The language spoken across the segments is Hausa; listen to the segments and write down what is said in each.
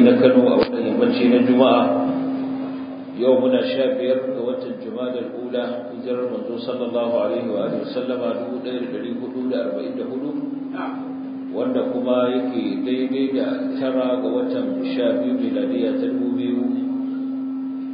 gari na kano a wannan yammaci na juma'a yau muna sha biyar ga watan jumadar ula hijirar manzo sallallahu alaihi wa alihi sallama 1444 wanda kuma yake daidai da tara ga watan sha biyu miladiya ta 2022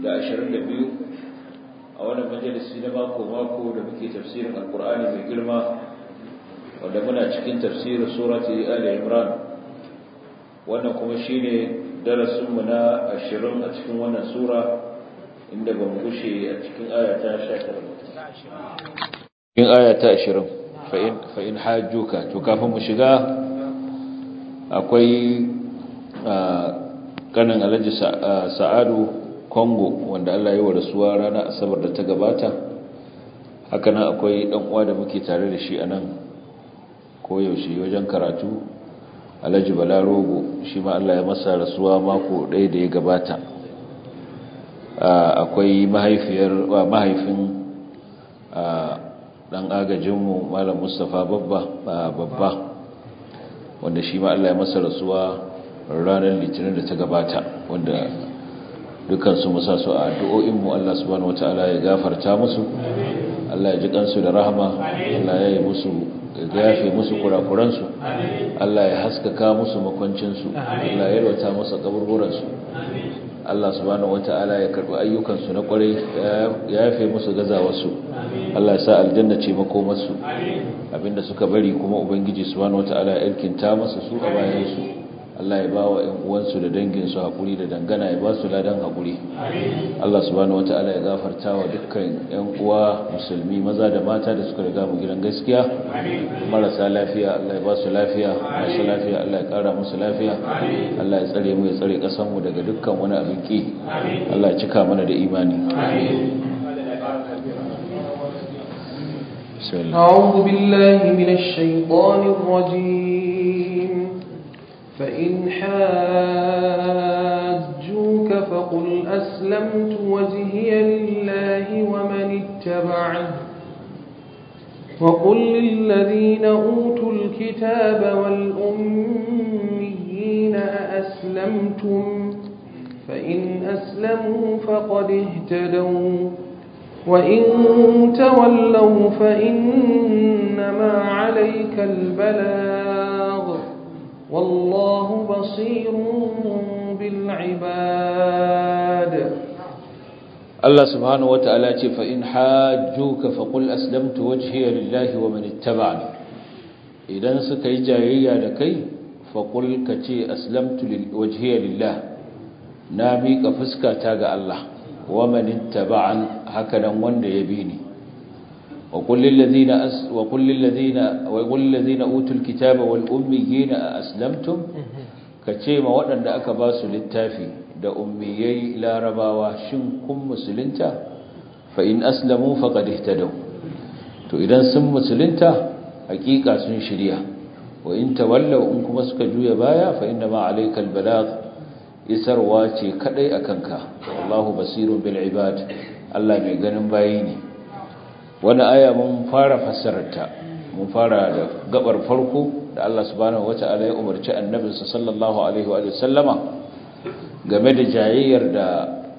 a wannan majalisi na mako mako da muke tafsirin alkur'ani mai girma wanda muna cikin tafsirin surati ali imran wannan kuma shine darasinmu na ashirin a cikin wannan sura inda ba mu gushe a cikin ayata 19 cikin ayata 20 fa in hajjuka to kafin mu shiga akwai kanin alhaji sa'adu Kongo wanda Allah ya yi wa rasuwa ranar asabar da ta gabata haka nan akwai dan uwa da muke tare da shi a nan koyaushe wajen karatu alhaji balarogo shi ma Allah ya masa rasuwa mako ɗaya da ya gabata akwai mahaifiyar mahaifin dan agajinmu malam mustapha babba babba wanda shi ma Allah ya masa rasuwa ranar litinin da ta gabata wanda dukansu musa su a addu'o'inmu Allah subhanahu wataala ya gafarta musu Allah ya ji kansu da rahama Allah ya yi musu ya yafe musu kurakuransu Allah ya haskaka musu makwancinsu Allah ya yalwata musu kaburburansu Allah subhanahu wata'ala ya karbi ayyukansu na kwarai ya yafe musu gazawarsu Allah ya sa aljanna ce makomarsu abinda suka bari kuma ubangiji subhanahu wata'ala ya ilkinta masa su a bayansu Allah ya bawa ƴan uwansu da danginsu hakuri da dangana ya ba su ladan hakuri Allah subhanahu wataala ya gafarta wa dukkan ƴan uwa musulmi maza da mata da suka riga mu gidan gaskiya marasa lafiya Allah ya ba su lafiya masu lafiya Allah ya kara musu lafiya Allah ya tsare mu ya tsare ƙasar mu daga dukkan wani abin ki Allah ya cika mana da imani أعوذ بالله من الشيطان الرجيم فإن حاجوك فقل أسلمت وجهي لله ومن اتبعني وقل للذين أوتوا الكتاب والأميين أأسلمتم فإن أسلموا فقد اهتدوا وإن تولوا فإنما عليك البلاغ والله بصير بالعباد الله سبحانه وتعالى فإن حاجوك فقل أسلمت وجهي لله ومن اتبعني إذن سكي جايي لكي فقل كتي أسلمت وجهي لله نامي كفسكا تاغ الله ومن اتبعني هكذا وند يبيني وقل للذين أس وقل للذين وقل للذين اوتوا الكتاب والاميين اسلمتم كچema waɗanda aka ba su littafi da ummiyai larabawa shin kun musulunta fa in aslamu faqad ihtadaw to idan sun musulunta hakika sun shirya wa in tawallaw in kuma suka juya baya fa inna ma alayka albalagh isarwa ce kadai akanka wallahu basirun bil ibad Allah mai ganin bayi ne wani aya mun fara fassararta mun fara da gabar farko da Allah subhanahu wata'ala ya umarci annabinsa sallallahu alaihi wa sallama game da jayayyar da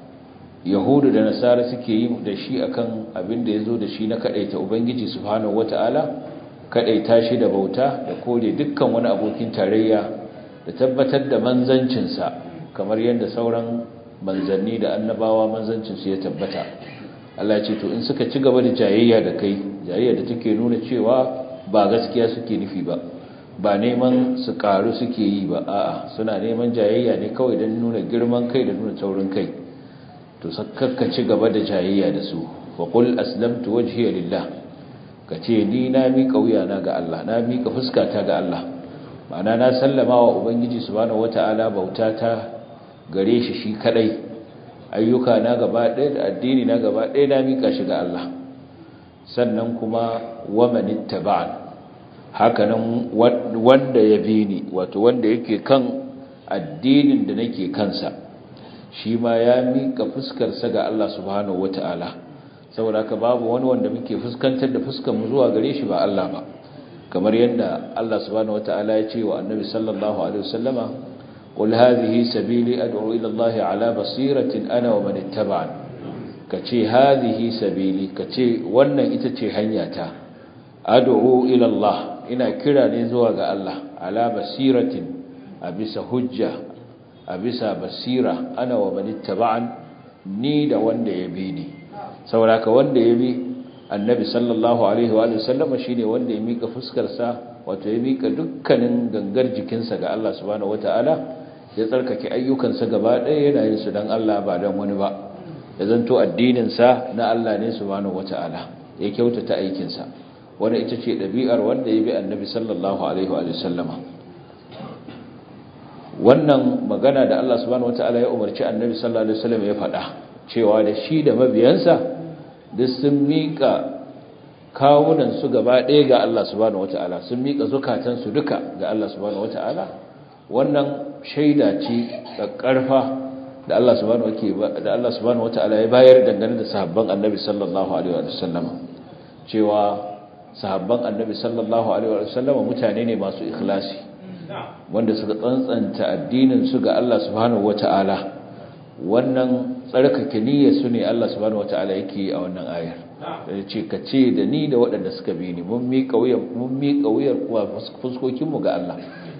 yahudu da nasara suke yi da shi akan abin da yazo da shi na kadaita ubangiji subhanahu wata'ala kadaita shi da bauta da kore dukkan wani abokin tarayya da tabbatar da manzancinsa kamar yadda sauran manzanni da annabawa manzancinsu ya tabbata Allah ce to in suka ci gaba da jayayya da kai jayayya da take nuna cewa ba gaskiya suke nufi ba ba neman su karu suke yi ba a'a suna neman jayayya ne kawai don nuna girman kai da nuna taurin kai to sakka ci gaba da jayayya da su fa qul aslamtu wajhiya lillah kace ni na mika wuyana ga Allah na mika fuskata ga Allah ma'ana na sallama wa ubangiji subhanahu wataala bautata gare shi shi kadai ayyuka na gaba ɗaya da addini na gaba ɗaya na mika shi ga Allah sannan kuma waman ittaba'an hakanan wanda ya bi ni wato wanda yake kan addinin da nake kansa shi ma ya mika fuskarsa ga Allah subhanahu wata'ala saboda haka babu wani wanda muke fuskantar da fuskar mu zuwa gare shi ba Allah ba kamar yadda Allah subhanahu wata'ala ya ce wa annabi sallallahu alaihi wasallama qul hadhihi sabili ad'u ila Allah ala basiratin ana wa man ittaba'ani kace hadhihi sabili kace wannan ita ce hanyata ad'u ila Allah ina kira ne zuwa ga Allah ala basiratin a bisa hujja a bisa basira ana wa man ittaba'an ni da wanda ya bi ni saboda ka wanda ya bi annabi sallallahu alaihi wa sallama shine wanda ya mika fuskarsa wato ya mika dukkanin gangar jikinsa ga Allah subhanahu wataala ya tsarkake ayyukansa gaba ɗaya yana yin su dan Allah ba dan wani ba ya zanto addinin sa na Allah ne subhanahu wataala ya kyautata aikin sa wanda ita ce dabi'ar wanda ya bi annabi sallallahu alaihi wa sallama wannan magana da Allah subhanahu wataala ya umarci annabi sallallahu alaihi wasallam ya faɗa cewa da shi da mabiyansa duk sun miƙa kawunan su gaba ɗaya ga Allah subhanahu wata'ala sun miƙa zukatansu duka ga Allah subhanahu wata'ala wannan shaida ce ƙarfa da Allah subhanahu da Allah subhanahu wata'ala ya bayar dangane da sahabban Annabi sallallahu alaihi wa sallam cewa sahabban Annabi sallallahu alaihi wa sallam mutane ne masu ikhlasi wanda suka tsantsanta addinin su ga Allah subhanahu wata'ala wannan tsarkake niyyar su ne Allah subhanahu wataala yake a wannan ayar da ce ka ce da ni da waɗanda suka bi ni mun miƙa wuyar mun miƙa wuyar kuwa fuskokin mu ga Allah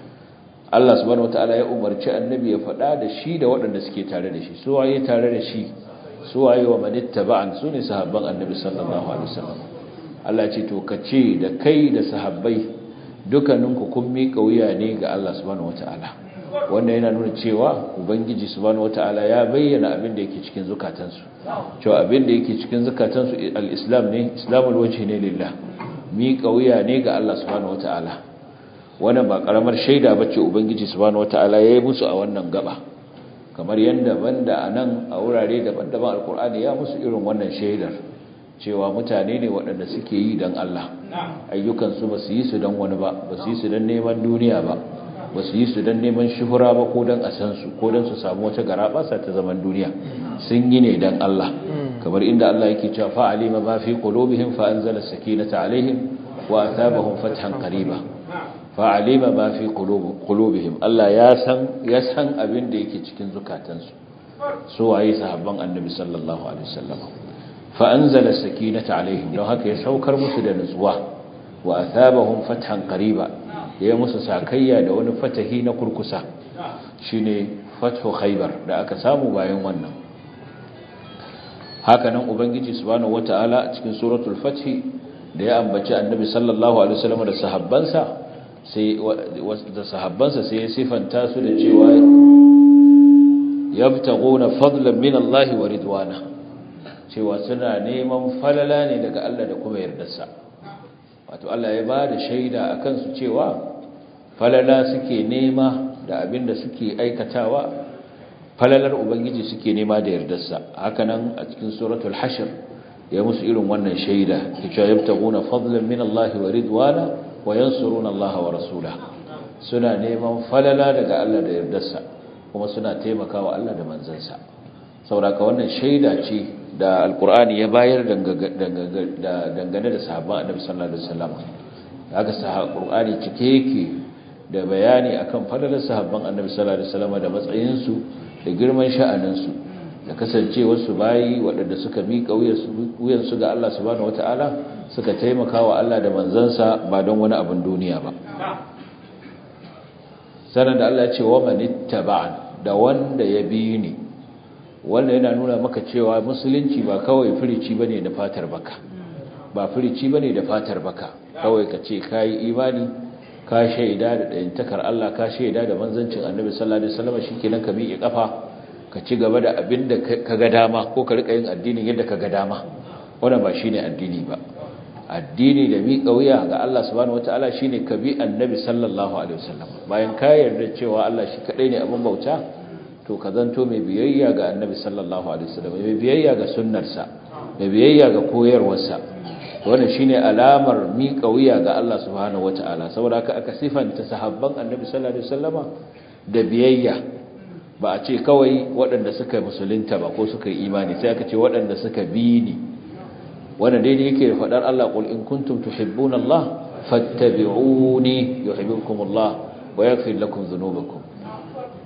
Allah subhanahu wataala ya umarci annabi ya faɗa da shi da waɗanda suke tare da shi su waye tare da shi su waye wa manittaba'an su ne sahabban annabi sallallahu alaihi wasallam Allah ce to ka ce da kai da sahabbai dukkaninku kun miƙa wuya ne ga Allah subhanahu wataala wannan yana nuna cewa ubangiji subhanahu wataala ya bayyana abin da yake cikin zukatansu cewa abin da yake cikin zukatansu al-islam ne islamul wajhi ne lillah mi kauya ne ga Allah subhanahu wataala wannan ba karamar shaida bace ubangiji subhanahu wataala yayi musu a wannan gaba kamar yanda banda anan a wurare daban-daban alqur'ani ya musu irin wannan shaidar cewa mutane ne waɗanda suke yi dan Allah ayyukansu ba su yi su dan wani ba ba su yi su dan neman duniya ba ba su yi su don neman shuhura ba ko don a san su ko don su samu wata gara basa ta zaman duniya sun yi ne don Allah kamar inda Allah yake cewa fa alima ma fi qulubihim fa anzala sakinata alaihim wa athabahum fathan qariba fa alima ma fi qulubihim Allah ya san ya san abin da yake cikin zukatansu su waye sahabban annabi sallallahu alaihi wasallam fa anzala sakinata alaihim don haka ya saukar musu da nutsuwa wa athabahum fathan qariba ya musu sakayya da wani fatahi na kurkusa shine fathu khaybar da aka samu bayan wannan hakanan ubangiji subhanahu wataala a cikin suratul fath da ya ambaci annabi sallallahu alaihi wasallam da sahabbansa sai da sahabbansa sai ya sifanta su da cewa yabtaguna fadlan min Allah wa ridwana cewa suna neman falala ne daga Allah da kuma yardarsa wato Allah ya ba da shaida akan su cewa falala suke nema da abin da suke aikatawa falalar ubangiji suke nema da yardarsa hakanan a cikin suratul hashr ya musu irin wannan shaida cewa yabtaguna fadlan min Allah wa ridwana wa yansuruna Allah wa rasula suna neman falala daga Allah da yardarsa kuma suna taimakawa Allah da manzansa saboda wannan shaida ce da alkur'ani ya bayar dangane da sahabban annabi sallallahu alaihi wasallam haka alkur'ani cike yake da bayani akan fadalar sahabban annabi sallallahu alaihi wasallam da matsayin su da girman sha'anin su da kasancewar su bayi waɗanda suka miƙa wuyan su ga Allah subhanahu wataala suka taimaka wa Allah da manzansa ba don wani abin duniya ba sanan da Allah ya ce wa manittaba'an da wanda ya bi ni wanda yana nuna maka cewa musulunci ba kawai firici bane da fatar baka ba firici bane da fatar baka kawai ka ce kai imani ka shaida da dayantakar Allah ka shaida da manzancin Annabi sallallahu alaihi wasallam shikenan ka miƙe kafa ka ci gaba da abin da ka ga dama ko ka rika yin addinin yadda ka ga dama wannan ba shine addini ba addini da miƙa wuya ga Allah subhanahu wataala shine ka bi Annabi sallallahu alaihi wasallam bayan ka yarda cewa Allah shi kadai ne abin bauta to ka zanto mai biyayya ga annabi sallallahu alaihi wasallam mai biyayya ga sunnarsa mai biyayya ga koyarwarsa wannan shine alamar miƙa wuya ga Allah subhanahu wataala saboda haka aka sifanta sahabban annabi sallallahu alaihi wasallama da biyayya ba a ce kawai waɗanda suka musulunta ba ko suka yi imani sai aka ce waɗanda suka bi ni wannan daidai yake da faɗar Allah qul in kuntum tuhibbuna Allah fattabi'uni yuhibbukum Allah wa yaghfir lakum dhunubakum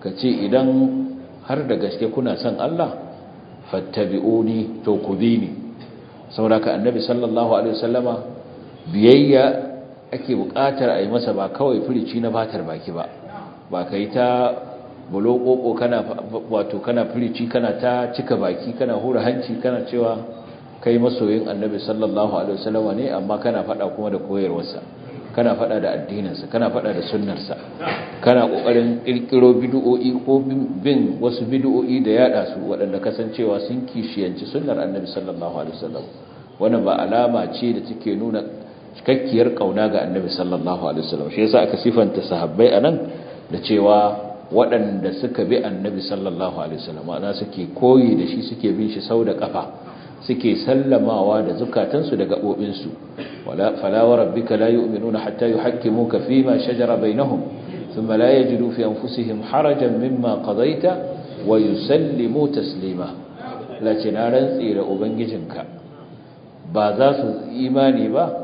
ka ce idan har da gaske kuna son Allah fattabi'uni to ku bi ni saboda ka annabi sallallahu alaihi wasallama biyayya ake buƙatar a yi masa ba kawai firici na batar baki ba ba ka yi ta bulokoko kana wato kana firici kana ta cika baki kana hura hanci kana cewa kai masoyin annabi sallallahu alaihi wasallama ne amma kana faɗa kuma da koyarwarsa kana faɗa da addininsa kana faɗa da sunnarsa kana ƙoƙarin ƙirƙiro bid'o'i ko bin wasu bid'o'i da yada su waɗanda kasancewa sun kishiyanci sunnar annabi sallallahu alaihi wasallam wannan ba alama ce da take nuna cikakkiyar kauna ga annabi sallallahu alaihi wasallam shi yasa aka sifanta sahabbai anan da cewa waɗanda suka bi annabi sallallahu alaihi wasallam ana suke koyi da shi suke bin shi sau da kafa suke sallamawa da zukatansu da gabobinsu wala fala wa rabbika la yu'minuna hatta yuhakkimuka fima shajara bainahum thumma la yajidu fi anfusihim harajan mimma qadaita wa yusallimu taslima la ce na rantsi da ubangijinka ba za su imani ba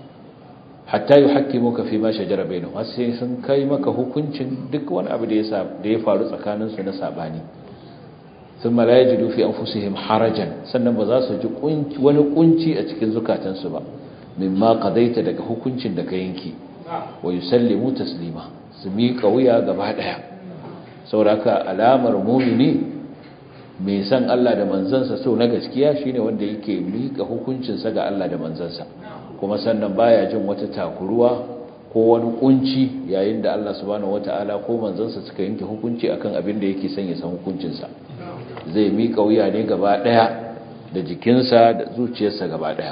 hatta yuhakkimuka fima shajara bainahum har sai sun kai maka hukuncin duk wani abu da ya da ya faru tsakaninsu na sabani ثم لا يجدوا في أنفسهم حرجا sannan ba za su ji wani kunci a cikin zukatansu ba mimma qadaita daga hukuncin da ka yanki wa yusallimu taslima su miƙa wuya gaba daya saboda alamar mumini mai san Allah da manzansa so na gaskiya shine wanda yake miƙa hukuncinsa ga Allah da manzansa kuma sannan baya jin wata takuruwa ko wani kunci yayin da Allah subhanahu wataala ko manzansa suka yanke hukunci akan abin da yake son ya san hukuncinsa zai miƙa wuya ne gaba ɗaya da jikinsa da zuciyarsa gaba ɗaya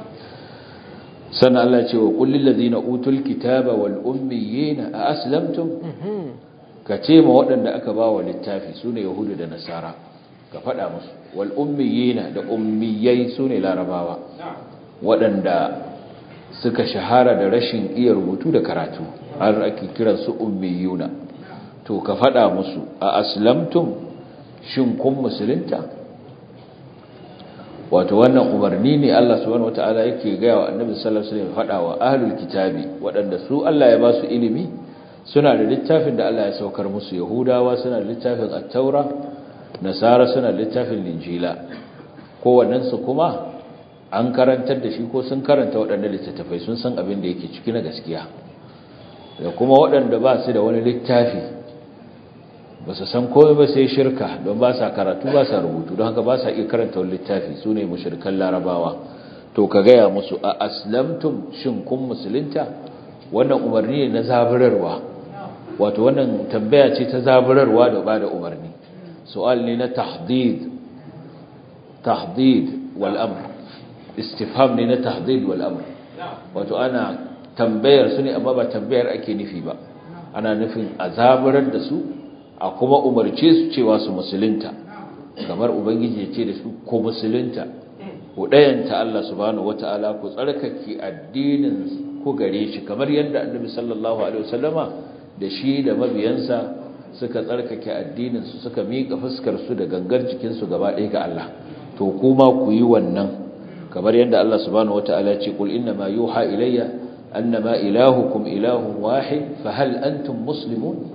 sannan Allah ce wa kullum lazina utul kitaba wal ummiyina a aslamtum ka ce ma waɗanda aka ba wa littafi su ne yahudu da nasara ka faɗa musu wal ummiyina da ummiyai su ne larabawa waɗanda suka shahara da rashin iya rubutu da karatu har ake kiransu ummiyuna to ka faɗa musu a aslamtum shin kun musulunta wato wannan umarni ne Allah subhanahu wataala yake gaya wa annabi sallallahu alaihi wasallam faɗa wa ahlul kitabi waɗanda su Allah ya ba su ilimi suna da littafin da Allah ya saukar musu yahudawa suna da littafin at-taura nasara suna da littafin linjila kowannen su kuma an karantar da shi ko sun karanta waɗanda littattafai sun san abin da yake ciki na gaskiya da kuma waɗanda ba su da wani littafi ba su san komai ba sai shirka don ba sa karatu ba sa rubutu don haka ba sa iya karanta wani littafi su ne mushirkan larabawa to ka gaya musu a aslamtum shin kun musulunta wannan umarni ne na zaburarwa wato wannan tambaya ce ta zaburarwa da ba da umarni su'al ne na tahdid tahdid wal amr istifham ne na tahdid wal amr wato ana tambayar su ne amma ba tambayar ake nufi ba ana nufin a zaburar da su a kuma umarce su cewa su musulunta kamar ubangiji ya ce da su ko musulunta ku ɗayanta Allah subhanahu wata'ala ku tsarkake addinin ku gare shi kamar yadda annabi sallallahu alaihi wasallama da shi da mabiyansa suka tsarkake addinin su suka miƙa fuskar su da gangar jikin su gaba ɗaya ga Allah to kuma ku yi wannan kamar yadda Allah subhanahu wata'ala ya ce qul inna ma yuha ilayya annama ilahukum ilahun wahid fa hal antum muslimun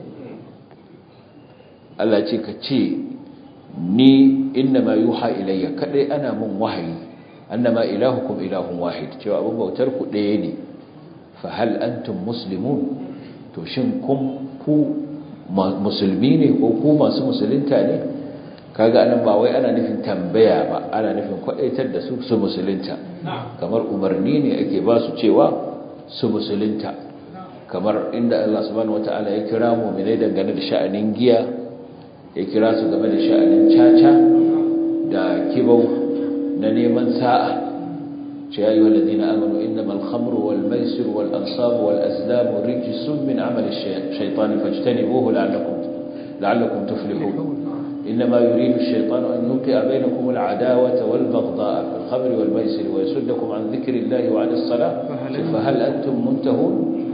Allah ce ka ce ni inna ma yuha ilayya kadai ana mun wahayi annama ilahukum ilahun wahid cewa abin bautar ku ɗaya ne fa hal antum muslimun to shin kun ku musulmi ne ko ku masu musulunta ne kaga anan ba wai ana nufin tambaya ba ana nufin kwadaitar da su su musulunta kamar umarni ne ake ba su cewa su musulunta kamar inda Allah subhanahu wataala ya kira mu'minai dangane da sha'anin giya ya kira su game da sha'anin caca da kibau na neman sa'a ce ya yi wallazi na amanu innamal khamru wal maisir wal ansabu wal azlamu rijisun min amali shaitani fajtanibuhu la'allakum la'allakum tuflihun إنما يريد الشيطان أن يوقع بينكم العداوة والبغضاء في الخمر والميسر ويسدكم عن ذكر الله وعن الصلاة فهل أنتم منتهون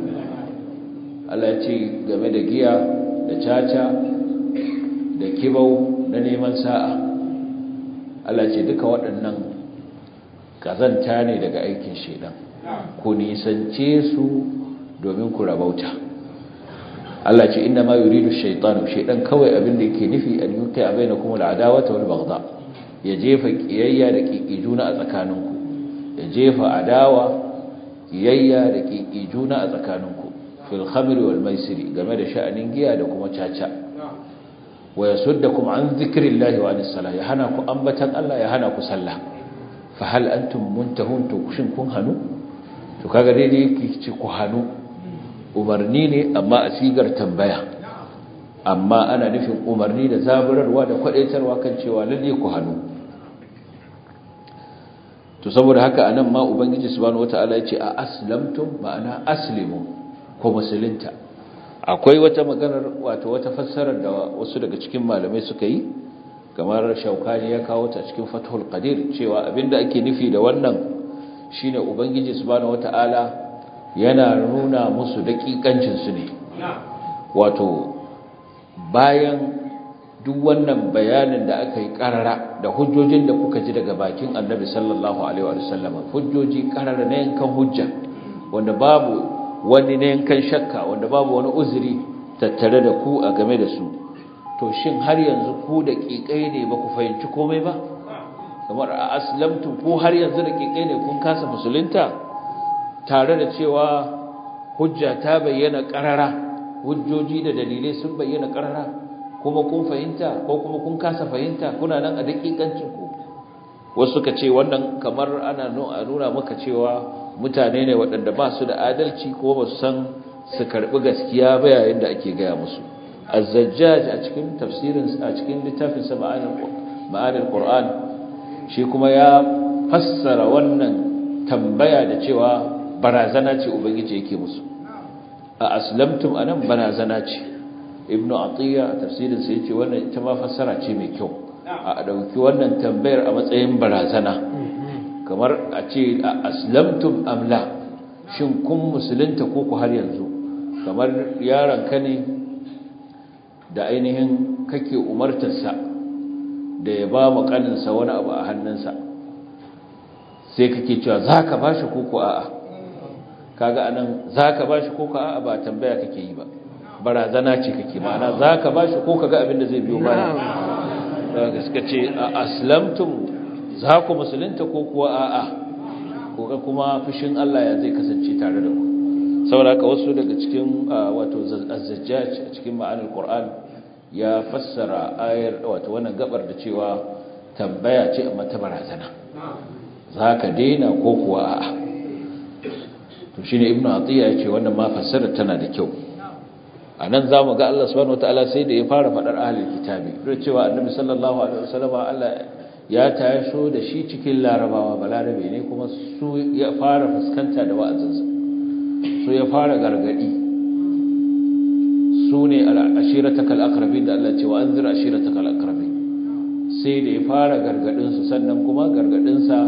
التي game da giya da caca da kibau na neman sa'a Allah ce duka waɗannan kazanta ne daga aikin shedan ku nisance su domin ku rabauta Allah ce inna ma yuridu shaytanu shaydan kawai abin da yake nufi an yukai a bainakum al'adawata wal baghdha ya jefa kiyayya da kikijuna a tsakaninku ya jefa adawa kiyayya da kikijuna a tsakaninku fil khamri wal maisiri game da sha'anin giya da kuma caca wa yasuddakum an dhikrillahi wa anis salah ya hana ku ambatan Allah ya hana ku sallah fa hal antum muntahun to shin kun hanu to kaga daidai yake ce ku hanu umarni ne amma a sigar tambaya amma ana nufin umarni da zaburarwa da kwadaitarwa kan cewa lalle ku hannu to saboda haka anan ma ubangiji subhanahu wataala yace a aslamtum ma'ana aslimu ko musulunta akwai wata maganar wato wata fassarar da wasu daga cikin malamai suka yi kamar shaukani ya kawo ta cikin fathul qadir cewa abinda ake nufi da wannan shine ubangiji subhanahu wataala yana nuna musu daƙiƙancinsu ne wato bayan duk wannan bayanin da aka yi ƙarara da hujjojin da kuka ji daga bakin annabi sallallahu alaihi wa sallam hujjoji ƙarara na yankan hujja wanda babu wani na yankan shakka wanda babu wani uzuri tattare da ku a game da su to shin har yanzu ku da ƙiƙai ne ba ku fahimci komai ba kamar a aslamtu ko har yanzu da ƙiƙai ne kun kasa musulunta tare da cewa hujja ta bayyana ƙarara hujjoji da dalilai sun bayyana ƙarara kuma kun fahimta ko kuma kun kasa fahimta kuna nan a daƙiƙancin ku wasu suka ce wannan kamar ana nuna maka cewa mutane ne waɗanda ba su da adalci ko ba su san su karɓi gaskiya ba yayin da ake gaya musu azzajjaj a cikin tafsirin a cikin littafin sa ma'anil qur'an shi kuma ya fassara wannan tambaya da cewa barazana ce ubangiji yake musu a aslamtum anan barazana ce ibnu atiya a tafsirin sa yace wannan ita ma fassara ce mai kyau a dauki wannan tambayar a matsayin barazana kamar a ce a aslamtum amla shin kun musulunta ko ku har yanzu kamar yaron ka ne da ainihin kake umartarsa da ya ba mu kaninsa wani abu a hannunsa sai kake cewa zaka bashi ko ko a'a kaga anan zaka bashi ko ka a'a ba tambaya kake yi ba barazana ce kake ma'ana zaka bashi ko kaga abin da zai biyo baya daga suka ce aslamtum za ku musulunta ko kuwa a'a ko ga kuma fushin Allah ya zai kasance tare da ku saboda haka wasu daga cikin wato az-zajjaj a cikin ma'anar Qur'an ya fassara ayar wato wannan gabar da cewa tambaya ce amma ta barazana zaka daina ko kuwa a'a to shine ibnu atiya yace wannan ma fassara tana da kyau anan zamu ga Allah subhanahu wataala sai da ya fara fadar ahlul kitabi duk cewa annabi sallallahu alaihi wasallam Allah ya taso da shi cikin larabawa balarabe ne kuma su ya fara fuskanta da wa'azinsa su ya fara gargadi su ne ashiratakal aqrabin da Allah ce wa anzir ashiratakal aqrabin sai da ya fara gargadin su sannan kuma gargadin sa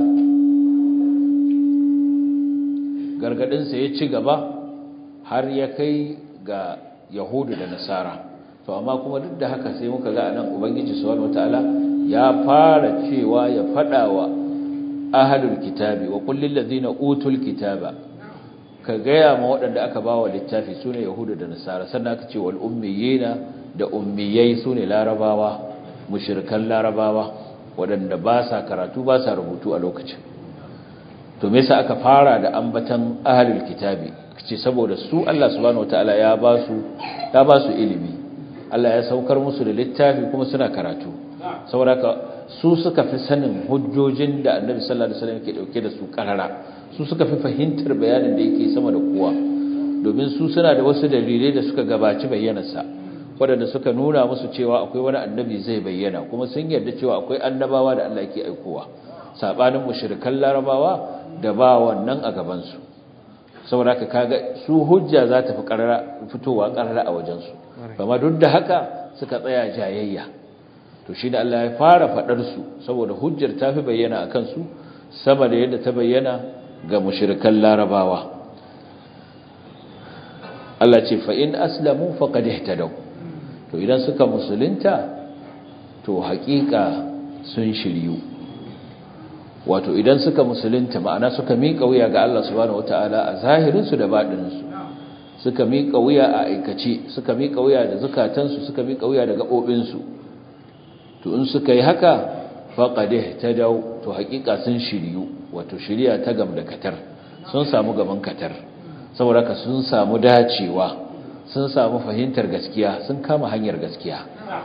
gargadinsa ya ci gaba har ya kai ga yahudu da nasara to amma kuma duk da haka sai muka ga anan ubangiji subhanahu wataala ya fara cewa ya fada wa ahlul kitabi wa qul lil ladina utul kitaba ka gaya ma waɗanda aka bawa littafi sune yahudu da nasara sannan aka ce wal ummiyina da ummiyai sune larabawa mushrikan larabawa waɗanda ba sa karatu ba sa rubutu a lokacin to me yasa aka fara da ambatan ahlul kitabi ce saboda su Allah subhanahu wataala ya ba su ya ba su ilimi Allah ya saukar musu da littafi kuma suna karatu saboda haka su suka fi sanin hujjojin da Annabi sallallahu alaihi wasallam ke dauke da su karara su suka fi fahimtar bayanin da yake sama da kowa domin su suna da wasu dalilai da suka gabaci bayyanarsa waɗanda suka nuna musu cewa akwai wani annabi zai bayyana kuma sun yarda cewa akwai annabawa da Allah yake aikowa sabanin mushrikan larabawa da ba wannan a gabansu saboda ka kaga su hujja za ta fi karara fitowa karara a wajensu amma duk da haka suka tsaya jayayya to shi da Allah ya fara fadar su saboda hujjar ta fi bayyana akan su sama da yadda ta bayyana ga mushrikan larabawa Allah ce fa in aslamu faqad ihtadaw to idan suka musulunta to haƙiƙa sun shiryu wato idan suka musulunta ma'ana suka miƙa wuya ga Allah subhanahu wataala a zahirinsu da baɗininsu suka miƙa wuya a aikace suka miƙa wuya da zukatansu suka miƙa wuya da gaɓoɓinsu to in suka yi haka faƙade ta dau to haƙiƙa sun shiryu wato shirya ta gam da katar sun samu gaban katar saboda ka sun samu dacewa sun samu fahimtar gaskiya sun kama hanyar gaskiya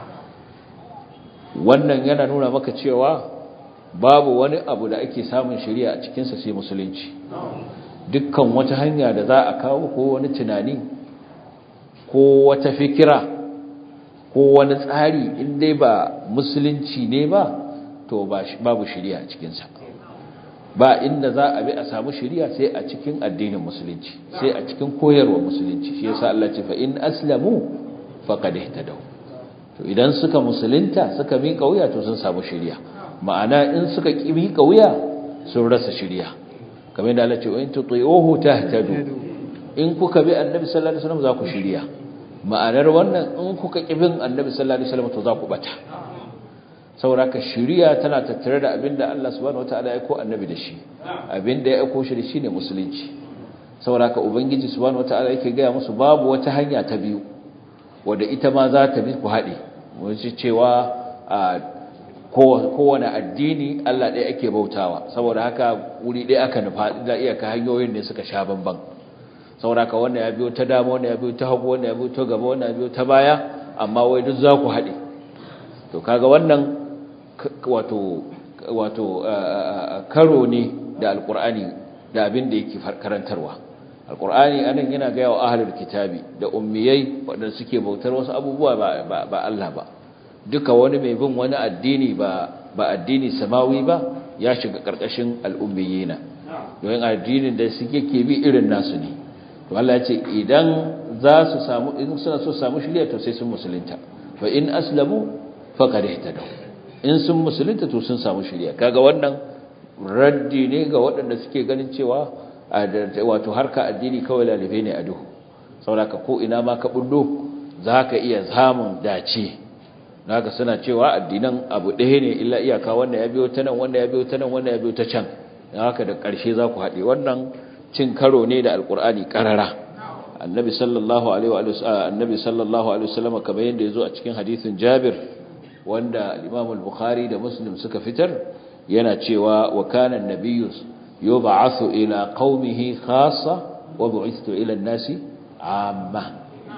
wannan yana nuna maka cewa babu wani abu da ake samun shirya a cikinsa sai musulunci dukkan wata hanya da za a kawo ko wani tunani ko wata fikira ko wani tsari in dai ba musulunci ne ba to babu shirya a cikinsa ba inda za a bi a samu shirya sai a cikin addinin musulunci sai a cikin koyarwa musulunci shi yasa Allah ce fa in aslamu faqad ihtadaw to idan suka musulunta suka miƙa wuya to sun samu shirya ma'ana in suka ki miƙa wuya sun rasa shirya kamar yadda Allah ce in tuti'uhu tahtadu in kuka bi annabi sallallahu alaihi wasallam za ku shirya ma'anar wannan in kuka ki bin annabi sallallahu alaihi wasallam to za ku bata sauraka shiriya tana tattare da abinda Allah subhanahu wataala ya ko annabi da shi abinda ya aiko shi da shi ne musulunci sauraka ubangiji subhanahu wataala yake gaya musu babu wata hanya ta biyu wadda ita ma za ta bi ku haɗe wace cewa kowane addini Allah ɗaya ake bautawa saboda haka wuri ɗaya aka nufa da iyaka hanyoyin ne suka sha bamban sauraka wannan ya biyo ta dama wannan ya biyo ta hagu wannan ya biyo ta gaba wannan ya biyo ta baya amma wai duk za ku haɗe to kaga wannan wato wato karo ne da alkur'ani da abin da yake karantarwa alkur'ani anan yana ga yawa ahlul kitabi da ummiyai wadanda suke bautar wasu abubuwa ba ba Allah ba duka wani mai bin wani addini ba ba addini samawi ba ya shiga karkashin al'ummiyina don addinin da suke ke bi irin nasu ne to Allah ya ce idan za su samu in suna so samu shiriya to sai sun musulunta fa in aslamu faqad ihtadaw in sun musulunta to sun samu shiriya kaga wannan raddi ne ga waɗanda suke ganin cewa wato harka addini kawai lalibe ne a duhu saboda ko ina ma ka bullo zaka iya samun dace naka suna cewa addinan abu ɗaya ne illa iyaka wanda ya biyo ta nan wanda ya biyo ta nan wanda ya biyo ta can haka da ƙarshe za ku haɗe wannan cin karo ne da alƙur'ani ƙarara annabi sallallahu alaihi wa annabi sallallahu alaihi wasallam kamar yadda yazo a cikin hadisin Jabir wanda Imam al-Bukhari da Muslim suka fitar yana cewa wa kana an-nabiyyu yub'athu ila qaumihi khassa wa bu'ithtu ila an-nasi amma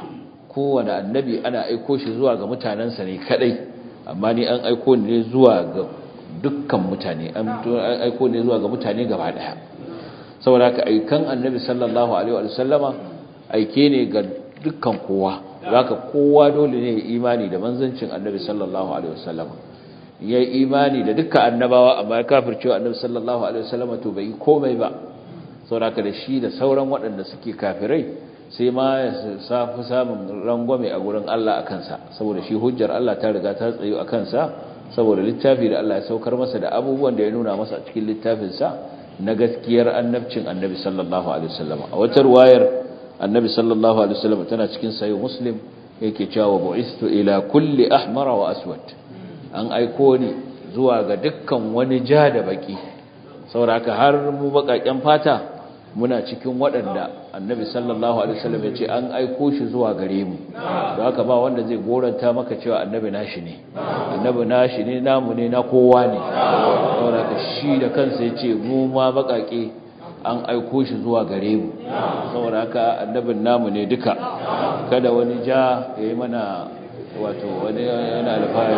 kowane annabi ana aiko shi zuwa ga mutanensa ne kadai amma ni an aiko ne zuwa ga dukkan mutane an aiko ne zuwa ga mutane gaba daya saboda ka aikan annabi sallallahu alaihi wa sallama aike ne ga dukkan kowa zaka kowa dole ne imani da manzancin annabi sallallahu alaihi wa sallama ya imani da dukkan annabawa amma ya kafircewa annabi sallallahu alaihi wa sallama to bai komai ba saboda ka da shi da sauran waɗanda suke kafirai sai ma ya safi samun rangwame a gurin Allah a kansa saboda shi hujjar Allah ta riga ta tsayo a kansa saboda littafi da Allah ya saukar masa da abubuwan da ya nuna masa a cikin littafinsa na gaskiyar annabcin annabi sallallahu alaihi wasallam a wata ruwayar annabi sallallahu alaihi wasallam tana cikin sahih muslim yake cewa bu'istu ila kulli ahmara wa aswad an aiko ni zuwa ga dukkan wani ja da baki saboda haka har mu bakaken fata muna cikin waɗanda annabi sallallahu alaihi wasallam ya ce an aiko shi zuwa gare mu don haka ba wanda zai goranta maka cewa annabi nashi ne annabi nashi ne namu ne na kowa ne saboda haka shi da kansa ya ce mu ma baƙaƙe an aiko shi zuwa gare mu saboda haka annabin namu ne duka kada wani ja ya yi mana wato wani yana alfahari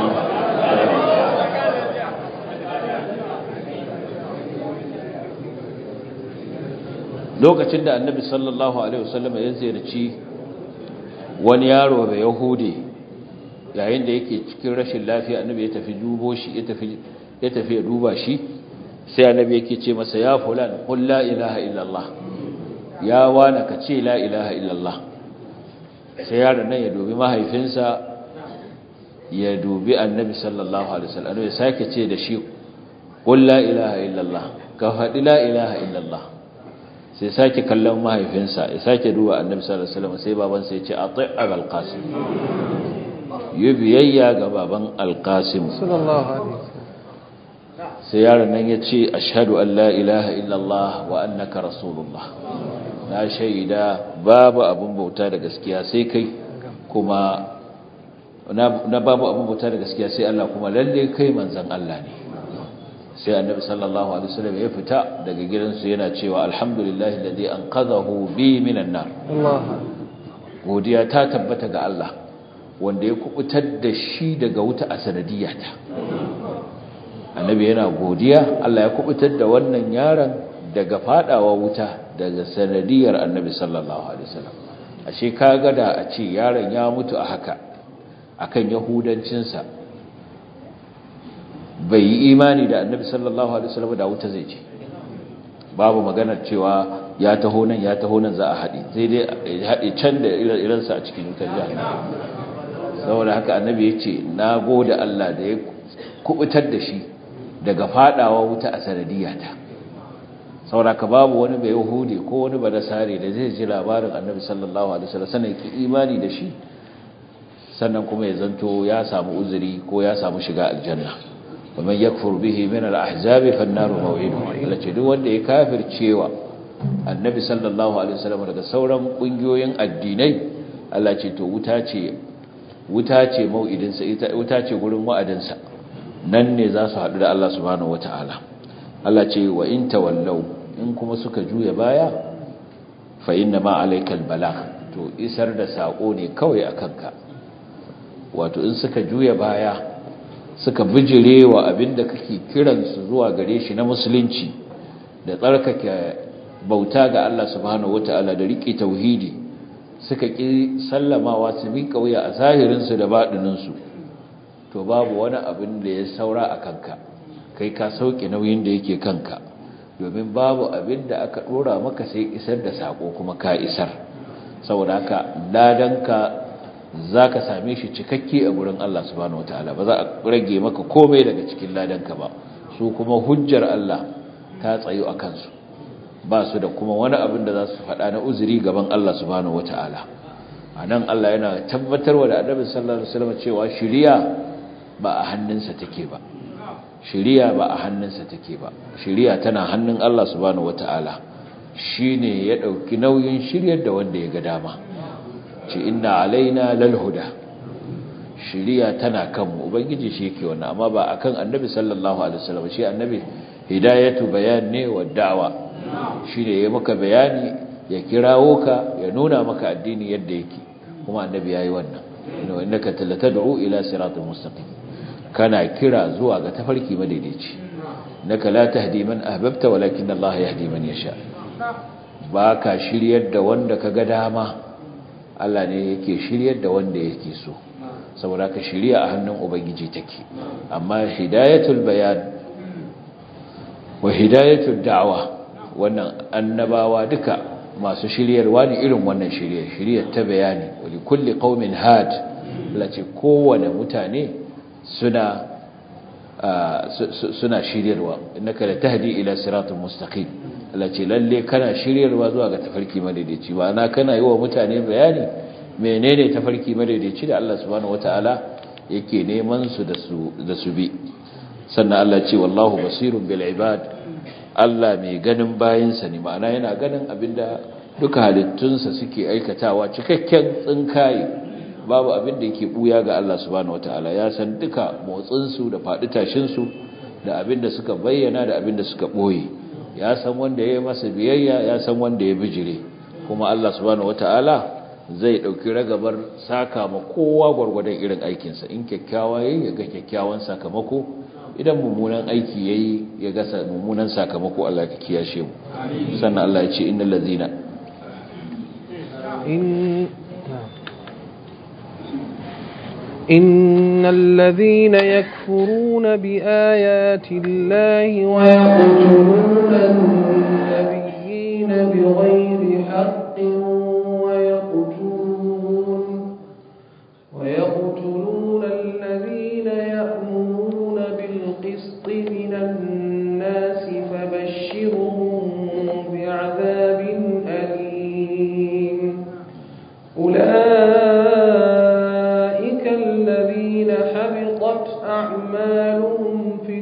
lokacin da annabi sallallahu alaihi wasallam ya ziyarci wani yaro da yahudi yayin da yake cikin rashin lafiya annabi ya tafi dubo shi ya tafi ya tafi ya duba shi sai annabi yake ce masa ya fulan qul la ilaha illallah ya wana ka ce la ilaha illallah sai yaron nan ya dubi mahaifinsa ya dubi annabi sallallahu alaihi wasallam ya sake ce da shi qul la ilaha illallah ka faɗi la ilaha illallah sai sake kallon mahaifinsa ya sake duba annabi sallallahu alaihi wasallam sai babansa ya ce ati' abul qasim yi biyayya ga baban al-qasim sallallahu alaihi sai yaron nan ya ce ashhadu an la ilaha illallah wa annaka rasulullah na shaida babu abin bauta da gaskiya sai kai kuma na babu abin bauta da gaskiya sai Allah kuma lalle kai manzon Allah ne sai annabi sallallahu alaihi wasallam ya fita daga gidansu yana cewa alhamdulillahi alladhi anqadhahu bi minan nar Allah godiya ta tabbata ga Allah wanda ya kubutar da shi daga wuta a sanadiyata annabi yana godiya Allah ya kubutar da wannan yaron daga fadawa wuta daga sanadiyar annabi sallallahu alaihi wasallam ashe kaga da a ce yaron ya mutu a haka akan yahudancinsa bai yi imani da annabi sallallahu alaihi wasallam da wuta zai ce babu maganar cewa ya taho nan ya taho nan za a haɗe sai dai ya haɗe can da irinsa a cikin wutar jahannama saboda haka annabi ya ce na gode Allah da ya kubutar da shi daga fadawa wuta a sanadiyata saboda ka babu wani bai yahudi ko wani ba nasare da zai ji labarin annabi sallallahu alaihi wasallam sannan ki imani da shi sannan kuma ya zanto ya samu uzuri ko ya samu shiga aljanna ومن يكفر به من الأحزاب فالنار موعده التي duk wanda ya kafircewa annabi sallallahu alaihi wasallam daga sauran kungiyoyin addinai Allah ce to wuta ce wuta ce mau'idin sa ita wuta ce gurin wa'adin sa nan ne za su hadu da Allah subhanahu wataala Allah ce wa in tawallau in kuma suka juya baya fa inna ma alaykal balagh to isar da sako ne kawai akan ka wato in suka juya baya suka bijire wa abinda kake kiransu zuwa gare shi na musulunci da tsarkake bauta ga Allah subhanahu wataala da riƙe tauhidi suka ƙi sallamawa su miƙa wuya a zahirinsu da baɗininsu to babu wani abin da ya saura a kanka kai ka sauke nauyin da yake kanka domin babu abin da aka ɗora maka sai isar da saƙo kuma ka isar saboda haka ladanka za ka same shi cikakke a gurin Allah subhanahu wataala ba za a rage maka komai daga cikin ladanka ba su kuma hujjar Allah ta tsayo a kansu ba su da kuma wani abin da za su faɗa na uzuri gaban Allah subhanahu wataala a nan Allah yana tabbatarwa da annabi sallallahu alaihi wasallam cewa shiriya ba a hannunsa take ba shiriya ba a hannunsa take ba shiriya tana hannun Allah subhanahu wataala shine ya dauki nauyin shiryar da wanda ya ga dama ce inna alaina lalhuda shiriya tana kanmu ubangiji shi yake wannan amma ba akan annabi sallallahu alaihi wasallam shi annabi hidayatu bayan ne wa da'wa shine ya maka bayani ya kirawo ka ya nuna maka addini yadda yake kuma annabi yayi wannan inna innaka tad'u ila siratal mustaqim kana kira zuwa ga tafarki madaidaici naka la tahdi man ahbabta walakin Allah yahdi man yasha baka shiryar da wanda kaga dama Allah ne yake shiryar da wanda yake so saboda ka shirya a hannun ubangiji take amma hidayatul bayan wa hidayatul da'wa wannan annabawa duka masu shiryarwa ne irin wannan shirya shiryar ta bayani wali kulli qaumin had lace kowane mutane suna suna shiryarwa innaka la tahdi ila siratal mustaqim lace lalle kana shiryarwa zuwa ga tafarki madaidaici ba na kana yi wa mutane bayani menene tafarki madaidaici da Allah subhanahu wataala yake neman su da su da su bi sannan Allah ce wallahu basirun bil ibad Allah mai ganin bayinsa ne ma'ana yana ganin abinda duka halittunsa suke aikatawa cikakken tsinkaye babu abinda yake buya ga Allah subhanahu wataala ya san duka motsin su da fadi tashin su da abinda suka bayyana da abinda suka boye ya san wanda ya yi masa biyayya ya san wanda ya bijire kuma Allah subhanahu wataala zai dauki ragabar saka ma kowa gwargwadon irin aikinsa in kyakkyawa yayi ya ga kyakkyawan sakamako idan mummunan aiki yayi ya ga mummunan sakamako Allah ya kiyashe mu sannan Allah ya ce innal ladzina in إن الذين يكفرون بآيات الله ويقتلون النبيين بغير حق ويقتلون ويقتلون الذين يأمرون بالقسط من الناس فبشرهم بعذاب أليم أولئك الذين حبطت أعمالهم في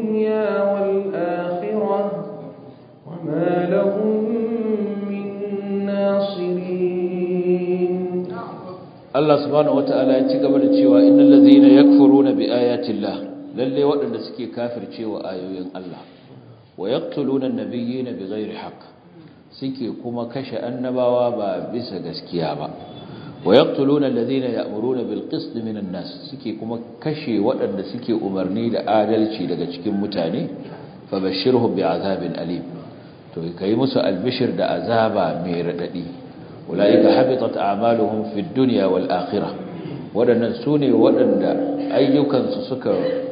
الدنيا والآخرة وما لهم من Allah subhanahu wataala ya ci gaba da cewa innal ladzina yakfuruna bi ayatillah lalle waɗanda suke kafircewa ayoyin Allah wa yaqtuluna an-nabiyyina bighairi haqq suke kuma kashe annabawa ba bisa gaskiya ba wa yaqtuluna alladhina ya'muruna bil qist minan nas suke kuma kashe waɗanda suke umarni da adalci daga cikin mutane fabashshirhum bi'azabin alim to kai musu albishir da azaba mai radadi ulaika habitat a'maluhum fid dunya wal akhirah waɗannan sune waɗanda ayyukansu suka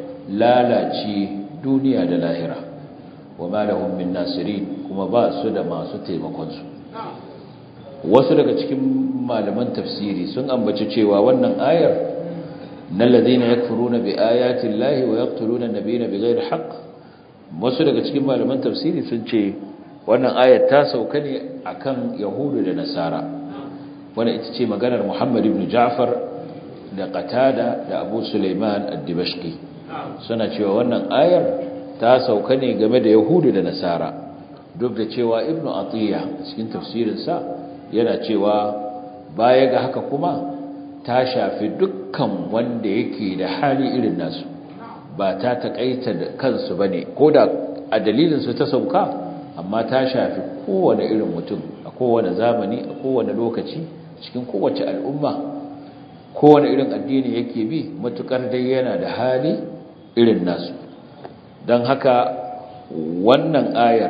lalace duniya da lahira wama lahum min nasirin kuma ba su da masu taimakon su wasu daga cikin malaman tafsiri sun ambaci cewa wannan ayar nal ladina yakfuruna bi ayati llahi wa yaqtuluna nabiyina bighairi haqq wasu daga cikin malaman tafsiri sun ce wannan ayar ta sauka ne akan yahudu da nasara wannan ita ce maganar muhammad ibn ja'far da qatada da abu sulaiman ad-dimashqi suna cewa wannan ayar ta sauka ne game da yahudu da nasara duk da cewa ibnu atiya cikin tafsirinsa yana cewa baya ga haka kuma ta shafi dukkan wanda yake da hali irin nasu ba ta takaita da kansu bane koda a dalilin su ta sauka amma ta shafi kowane irin mutum a kowane zamani a kowane lokaci cikin kowace al'umma kowane irin addini yake bi matukar dai yana da hali irin nasu don haka wannan ayar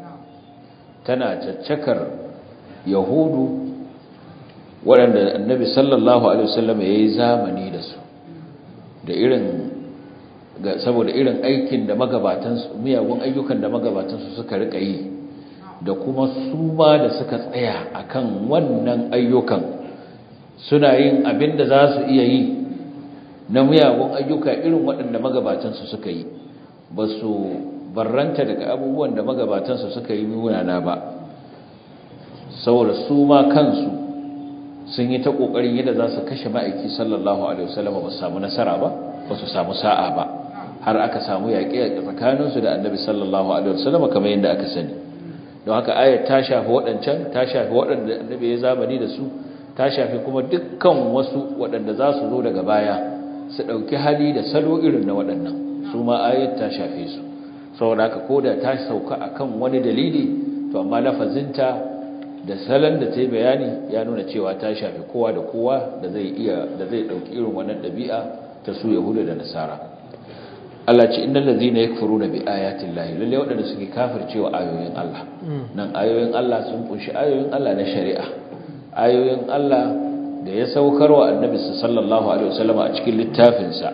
tana caccakar yahudu waɗanda annabi sallallahu alaihi wasallam ya yi zamani da su da irin saboda irin aikin da magabatansu miyagun ayyukan da magabatansu suka rika yi da kuma su ma da suka tsaya akan wannan ayyukan suna yin abin da za su iya yi na miyagun ayyuka irin waɗanda magabatansu suka yi ba su barranta daga abubuwan da magabatansu suka yi munana ba saboda su ma kansu sun yi ta ƙoƙarin yadda za su kashe ma'aiki sallallahu alaihi wasallam ba su samu nasara ba ba su samu sa'a ba har aka samu yaƙi a tsakaninsu da annabi sallallahu alaihi wasallam kamar yadda aka sani don haka ayat ta shafi waɗancan ta shafi waɗanda annabi ya zamani da su ta shafi kuma dukkan wasu waɗanda za su zo daga baya su ɗauki hali da salo irin na waɗannan su ma ayat ta shafe su saboda haka ko da ta sauka akan wani dalili to amma lafazinta da salon da ta yi bayani ya nuna cewa ta shafi kowa da kowa da zai iya da zai ɗauki irin wannan ɗabi'a ta su yahuda da nasara Allah ce innal ladzina yakfuruna bi ayati llahi lalle waɗanda suke kafircewa ayoyin Allah nan ayoyin Allah sun kunshi ayoyin Allah na shari'a ayoyin Allah da ya saukar wa annabi sallallahu alaihi wasallam a cikin littafinsa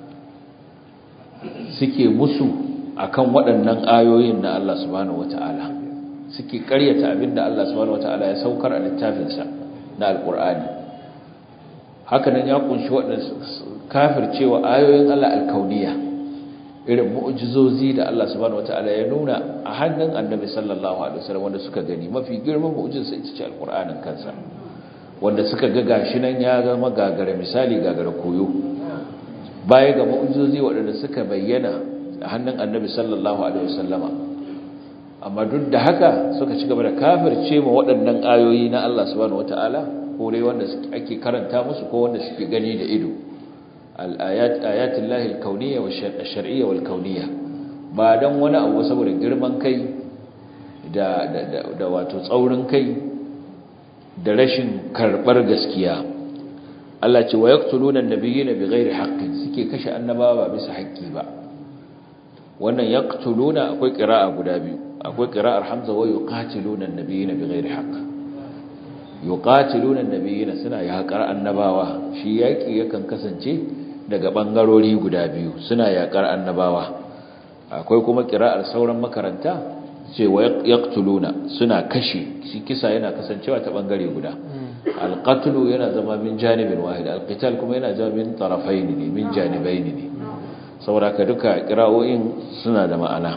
suke musu akan waɗannan ayoyin na Allah subhanahu wataala suke ƙaryata abinda Allah subhanahu wataala ya saukar a littafinsa na alqur'ani haka nan ya kunshi waɗanda kafircewa ayoyin Allah alkauniya irin mu'jizozi da Allah subhanahu wataala ya nuna a hannun annabi sallallahu alaihi wasallam wanda suka gani mafi girman mu'jizarsa ita ce alqur'anin kansa wanda suka ga gashi nan ya zama gagara misali gagara koyo baya ga mu'jizozi waɗanda suka bayyana a hannun annabi sallallahu alaihi wasallama amma duk da haka suka ci gaba da kafirce ma waɗannan ayoyi na Allah subhanahu wataala ko dai wanda ake karanta musu ko wanda suke gani da ido al-ayat ayatullahi al-kauniyya wa ash-shar'iyya wal-kauniyya ba dan wani abu saboda girman kai da da wato tsaurin kai da rashin karbar gaskiya Allah ce wa yaqtuluna an-nabiyina bighairi haqqin suke kashe annabawa ba bisa haƙƙi ba wannan yaqtuluna akwai qira'a guda biyu akwai qira'ar hamza wa yuqatiluna an-nabiyina bighairi haqq yuqatiluna an-nabiyina suna yaƙar annabawa shi yaƙi yakan kasance daga bangarori guda biyu suna yaƙar annabawa akwai kuma qira'ar sauran makaranta ce wa yaqtuluna suna kashe shi kisa yana kasancewa ta bangare guda alqatlu yana zama min janibin wahid alqital kuma yana zama min tarafayn ne min janibayn ne saboda ka duka qira'o'in suna da ma'ana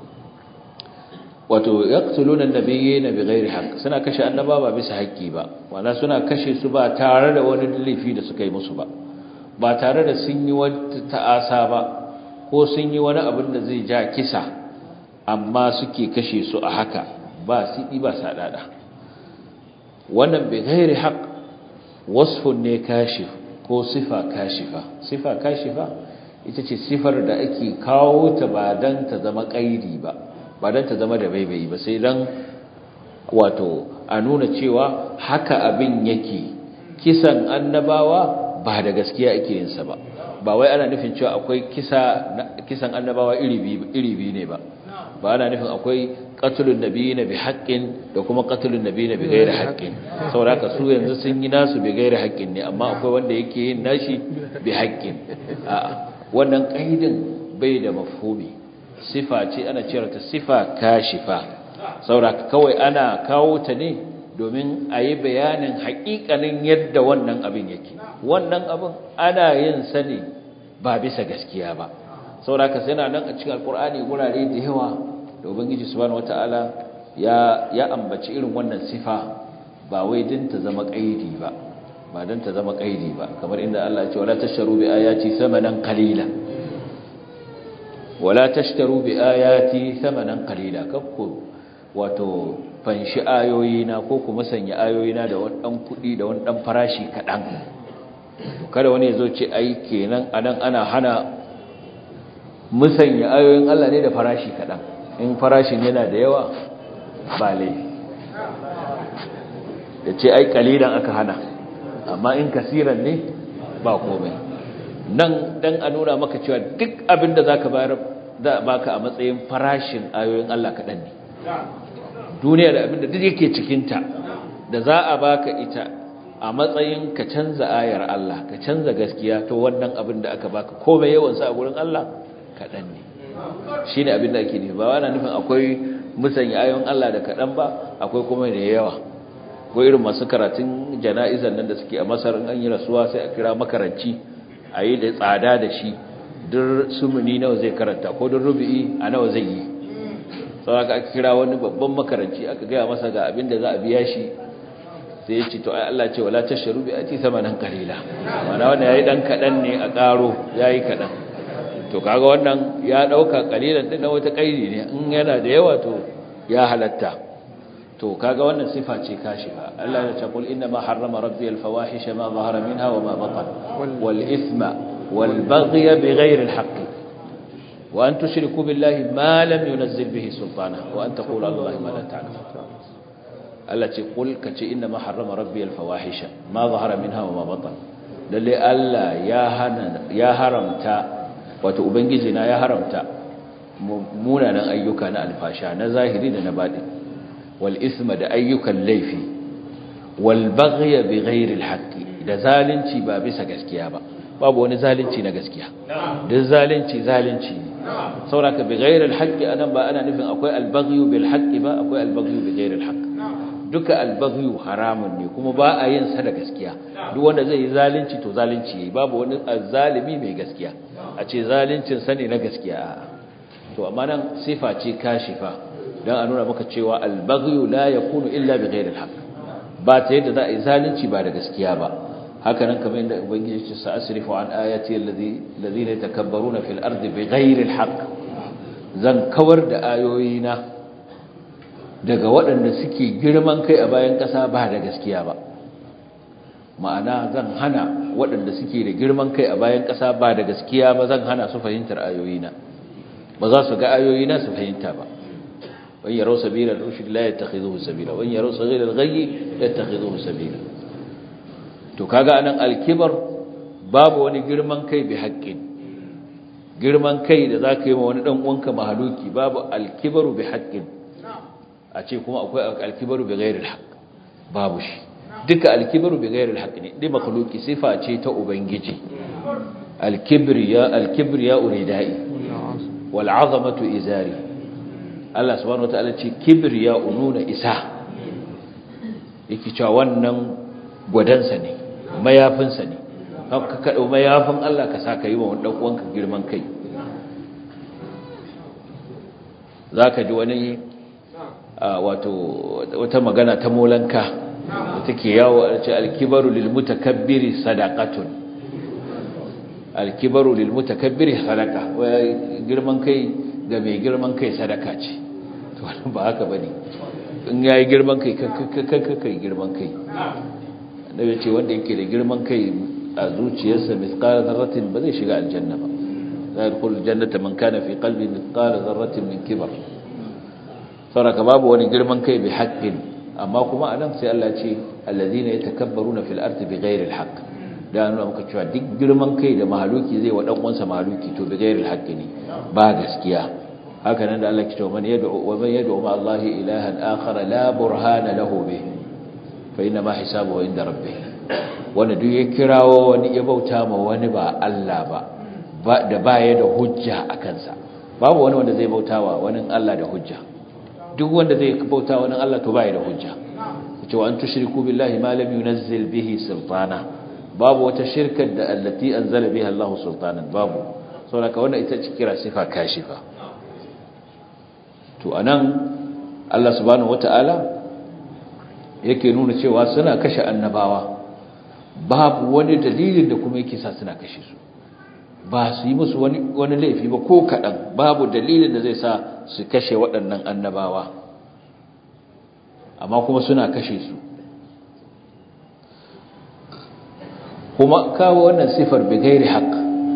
wato yaqtuluna an-nabiyina bighairi haqq suna kashe annaba ba bisa haƙƙi ba wala suna kashe su ba tare da wani laifi da suka yi musu ba ba tare da sun yi wata ta'asa ba ko sun yi wani abin da zai ja kisa amma suke kashe su a haka ba siɗi ba saɗaɗa wannan bai gairi haƙ wasfun ne kashif ko sifa kashifa sifa kashifa ita ce sifar da ake kawo ta ba dan ta zama kaidi ba ba dan ta zama da baibayi ba sai dan wato a nuna cewa haka abin yake kisan annabawa ba da gaskiya ake yin sa ba ba wai ana nufin cewa akwai kisa kisan annabawa iri biyu ne ba ba ana nufin akwai qatlun nabiyina bi haqqin da kuma qatlun nabiyina bi ghairi haqqin saboda su yanzu sun yi nasu bi ghairi haqqin ne amma akwai wanda yake yin nashi bi haqqin a'a wannan kaidin bai da mafhumi sifa ce ana cewa ta sifa kashifa saboda kawai ana kawo ta ne domin a yi bayanin haƙiƙanin yadda wannan abin yake wannan abin ana yin sa ne ba bisa gaskiya ba sauraka sai na nan a cikin alkur'ani gurare da yawa da ubangiji subhanahu wataala ya ya ambaci irin wannan sifa ba wai din ta zama kaidi ba ba dan ta zama kaidi ba kamar inda Allah ya ce wala tashtaru bi ayati thamanan qalila wala tashtaru bi ayati thamanan qalila kakku wato fanshi ayoyina ko kuma sanya ayoyina da wani dan kudi da wani dan farashi kadan to kada wani yazo ce ai kenan anan ana hana musanya ayoyin Allah ne da farashi kadan in farashin yana da yawa ba laifi da ce ai kalilan aka hana amma in kasiran ne ba komai nan dan a nuna maka cewa duk abin da zaka bayar da baka a matsayin farashin ayoyin Allah kadan ne duniya da abin da duk yake cikin ta da za a baka ita a matsayin ka canza ayar Allah ka canza gaskiya to wannan abin da aka baka komai yawan sa a gurin Allah kadan ne shine abin da ake nufi ba wani nufin akwai musanya ayoyin Allah da kadan ba akwai kuma da yawa ko irin masu karatun jana'izan nan da suke a masar an yi rasuwa sai a kira makaranci a yi da tsada da shi duk sumuni nawa zai karanta ko duk rubi'i a nawa zai yi sau aka aka kira wani babban makaranci aka gaya masa ga abin da za a biya shi sai ya ce to ai Allah ce wala tasharu bi ati samanan qalila mana wannan yayi dan kadan ne a karo yayi kadan to kaga wannan ya dauka qalilan din wata kairi ne in yana da yawa to ya halatta to kaga wannan sifa ce kashifa Allah ya ce kul inna ma harrama rabbi al fawahisha ma zahara minha wa ma batan wal ithma wal baghy bighayri al haqq wa an tushriku billahi ma lam yunzil bihi sultana wa an taqulu ala allahi ma la ta'lamun Allah ce kul kace inna ma harrama rabbi al fawahisha ma zahara minha wa ma batan lalle Allah ya hana ya haramta wato ubangiji na ya haramta munanan ayyuka na alfasha na zahiri da na baɗi wal isma da ayyukan laifi wal baghya bi ghairi al haqqi da zalunci ba bisa gaskiya ba babu wani zalunci na gaskiya duk zalunci zalunci ne sauraka bi ghairi al haqqi anan ba ana nufin akwai al baghyu bil haqqi ba akwai al baghyu bi ghairi al haqq duka al baghyu haramun ne kuma ba a yin sa da gaskiya duk wanda zai yi zalunci to zalunci yayi babu wani azzalimi mai gaskiya a ce zaluncin sa ne na gaskiya a'a to amma nan sifa ce kashifa dan a nuna maka cewa al-baghyu la yakunu illa bi ghayri al-haq ba ta yadda za a yi zalunci ba da gaskiya ba haka nan kamar yadda ubangiji ya ce sa asrifu an ayati allazi allazina yatakabbaruna fil ardi bi ghayri al-haq zan kawar da ayoyina daga waɗanda suke girman kai a bayan ƙasa ba da gaskiya ba ma'ana zan hana waɗanda suke da girman kai a bayan ƙasa ba da gaskiya ba zan hana su fahimtar ayoyina ba za su ga ayoyina su fahimta ba wani yaro sabila rushd la yattakhidhuhu sabila wani yaro saghira al-ghayy yattakhidhuhu sabila to kaga anan al-kibar babu wani girman kai bi haqqin girman kai da zaka yi ma wani dan uwanka mahaluki babu al-kibaru bi haqqin a ce kuma akwai al-kibaru bi ghairi al-haqq babu shi duka al-kibaru bi ghairi al-haqq ne dai makhluki sifa ce ta ubangiji al-kibriya al-kibriya uridai wal'azamatu izari Allah subhanahu wataala ce kibriya ununa isa yake cewa wannan gwadansa ne mayafinsa ne ka kaɗo mayafin Allah ka sa ka yi wa wani ɗan'uwanka girman kai za ka ji wani wato wata magana ta molanka da take yawo a ce alkibaru lilmutakabbiri sadaqatun alkibaru lil mutakabbiri sadaka girman kai ga mai girman kai sadaka ce to wannan ba haka bane in yayi girman kai kanka kai girman kai nabi ce wanda yake da girman kai a zuciyarsa mithqala dharratin ba zai shiga aljanna ba la yadkhulu aljannata man kana fi qalbi mithqala dharratin min kibar saboda babu wani girman kai bi haqqin amma kuma anan sai Allah ce alladhina yatakabbaruna fil ardi bighairi alhaq da nuna muka cewa duk girman kai da mahaluki zai wa dan uwansa mahaluki to bighairi alhaq ne ba gaskiya haka nan da Allah ke cewa man yad'u wa man yad'u ma Allah ilahan akhar la burhana lahu bih fa inna ma hisabuhu inda rabbih wanda duk ya kirawo wani ya bauta ma wani ba Allah ba da baya da hujja a kansa babu wani wanda zai bautawa wani Allah da hujja duk wanda zai bauta wani Allah to baya da hujja cewa an tushriku billahi ma lam yunzil bihi sultana babu wata shirkar da allati anzala biha Allah sultanan babu saboda wannan ita ce kira sifa kashifa to anan Allah subhanahu wataala yake nuna cewa suna kashe annabawa babu wani dalilin da kuma yake sa suna kashe su ba su yi musu wani wani laifi ba ko kadan babu dalilin da zai sa su kashe waɗannan annabawa amma kuma suna kashe su kuma kawo wannan sifar bigairi haq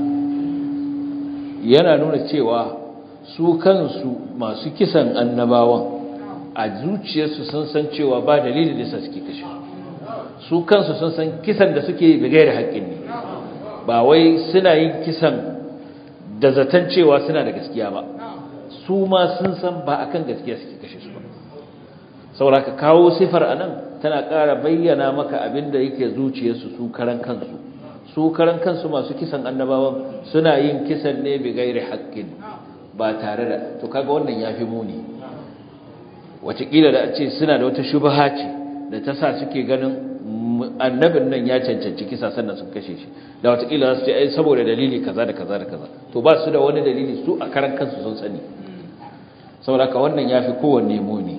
yana nuna cewa su kansu masu kisan annabawan a zuciyarsu sun san cewa ba dalilin da suke kashe su kansu sun san kisan da suke bigairi haƙƙin ne ba wai suna yin kisan da zaton cewa suna da gaskiya ba su ma sun san ba akan gaskiya suke kashe su ba saboda ka kawo sifar anan tana ƙara bayyana maka abin da yake zuciyarsu su karan kansu su karan kansu masu kisan annabawan suna yin kisan ne bi gairi haƙƙin ba tare da to kaga wannan yafi muni wataƙila da a ce suna da wata shubaha ce da ta sa suke ganin annabin nan ya cancanci kisa sannan sun kashe shi da wataƙila za su ce ai saboda dalili kaza da kaza da kaza to ba su da wani dalili su a karan kansu sun sani saboda ka wannan yafi kowanne muni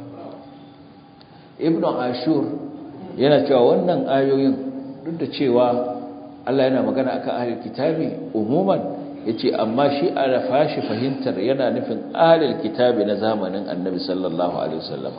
ibn ashur yana cewa wannan ayoyin duk da cewa Allah yana magana akan ahlul kitabi umuman yace amma shi a fashi fahimtar yana nufin ahlul kitabi na zamanin annabi sallallahu alaihi wasallam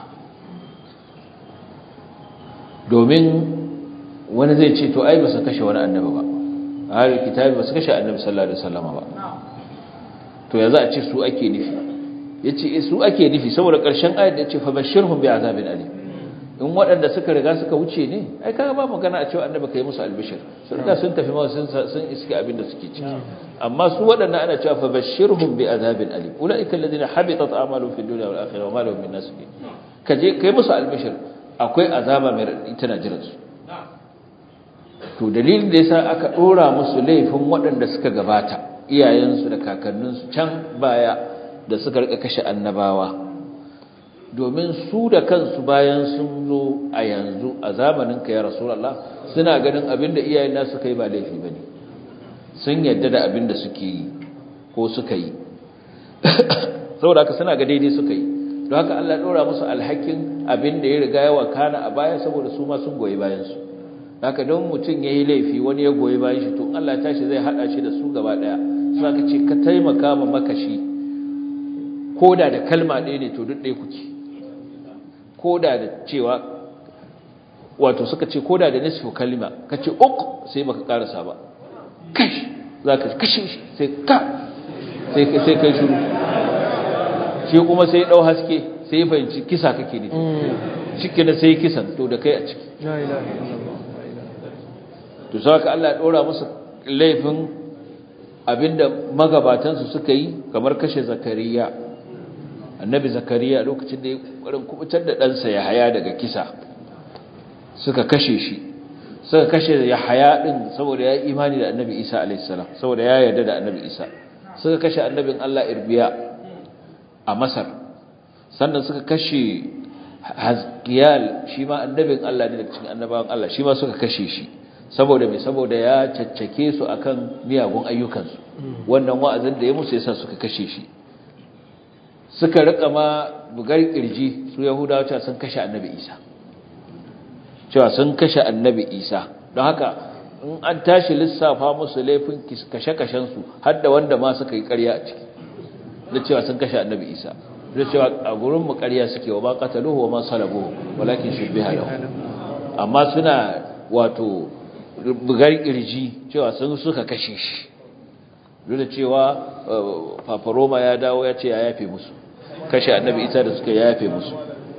domin wani zai ce to ai ba su kashe wani annabi ba ahlul kitabi ba su kashe annabi sallallahu alaihi wasallam ba to ya za a ce su ake nufi yace su ake nufi saboda ƙarshen ayat da yace fa bashirhum bi azabin alim in waɗanda suka riga suka wuce ne ai kaga ba magana a cewa annabi kai musu albishir sun riga sun tafi ma sun sun iske abin da suke ciki amma su waɗannan ana cewa fa bashirhum bi azabin alim ulaika alladhina habitat a'maluhum fid dunya wal akhirah wa ma lahum min nasib kaje kai musu albishir akwai azaba mai radadi tana jiran su to dalilin da yasa aka dora musu laifin waɗanda suka gabata iyayensu da kakanninsu can baya da suka rika kashe annabawa domin su da kansu bayan sun zo a yanzu a zamanin ka ya rasulullah suna ganin abinda iyayen nasu kai ba laifi bane sun yadda da abinda suke yi ko suka yi saboda haka suna ga daidai suka yi don haka Allah ɗora musu alhakin abinda ya riga ya wakana a baya saboda su ma sun goyi bayan su haka don mutum ya yi laifi wani ya goyi bayan shi to Allah tashi zai haɗa shi da su gaba ɗaya su aka ce ka taimaka ma makashi ko da da kalma ɗaya ne to duk ɗaya kuke ko da da cewa wato suka ce ko da da nisfu kalma ka ce uk sai baka karasa ba kash za ka kashe shi sai ka sai sai kai shuru shi kuma sai ɗau haske sai ya fahimci kisa kake ne shi na sai kisan to da kai a ciki to saka Allah ya ɗora musu laifin abinda magabatansu suka yi kamar kashe zakariya annabi zakariya lokacin da ya ƙwarin kubutar da ɗansa ya haya daga kisa suka kashe shi suka kashe ya haya ɗin saboda ya imani da annabi isa alaihissalam saboda ya yarda da annabi isa suka kashe annabin allah irbiya a masar sannan suka kashe hazkiyal shi ma annabin allah ne daga cikin annabawan allah shi ma suka kashe shi saboda mai saboda ya caccake su akan miyagun ayyukansu wannan wa'azin da ya musu yasa suka kashe shi suka rika ma bugar kirji su yahudawa cewa sun kashe annabi isa cewa sun kashe annabi isa don haka in an tashi lissafa musu laifin kashe-kashensu har da wanda ma suka yi karya a ciki da cewa sun kashe annabi isa da cewa a gurin mu karya suke wa ba qataluhu wa ma salabuhu walakin shubbiha lahu amma suna wato bugar kirji cewa sun suka kashe shi duk da cewa paparoma ya dawo ya ce ya yafe musu kashe annabi isa da suka yafe musu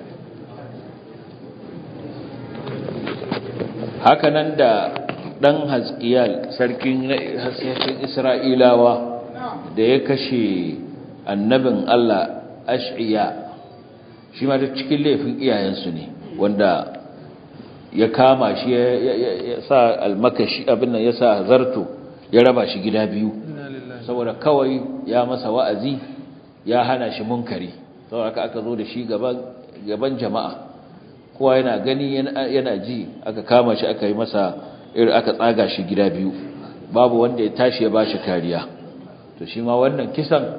hakanan da dan hazkiyal sarkin hasken isra'ilawa da ya kashe annabin Allah ash'iya shi ma da cikin laifin iyayensu ne wanda ya kama shi ya sa almakashi abin nan ya sa zarto ya raba shi gida biyu saboda kawai ya masa wa'azi ya hana shi munkari saboda aka zo da shi gaban jama'a kowa yana gani yana ji aka kama shi aka yi masa irin aka tsaga shi gida biyu babu wanda ya tashi ya bashi kariya to shi ma wannan kisan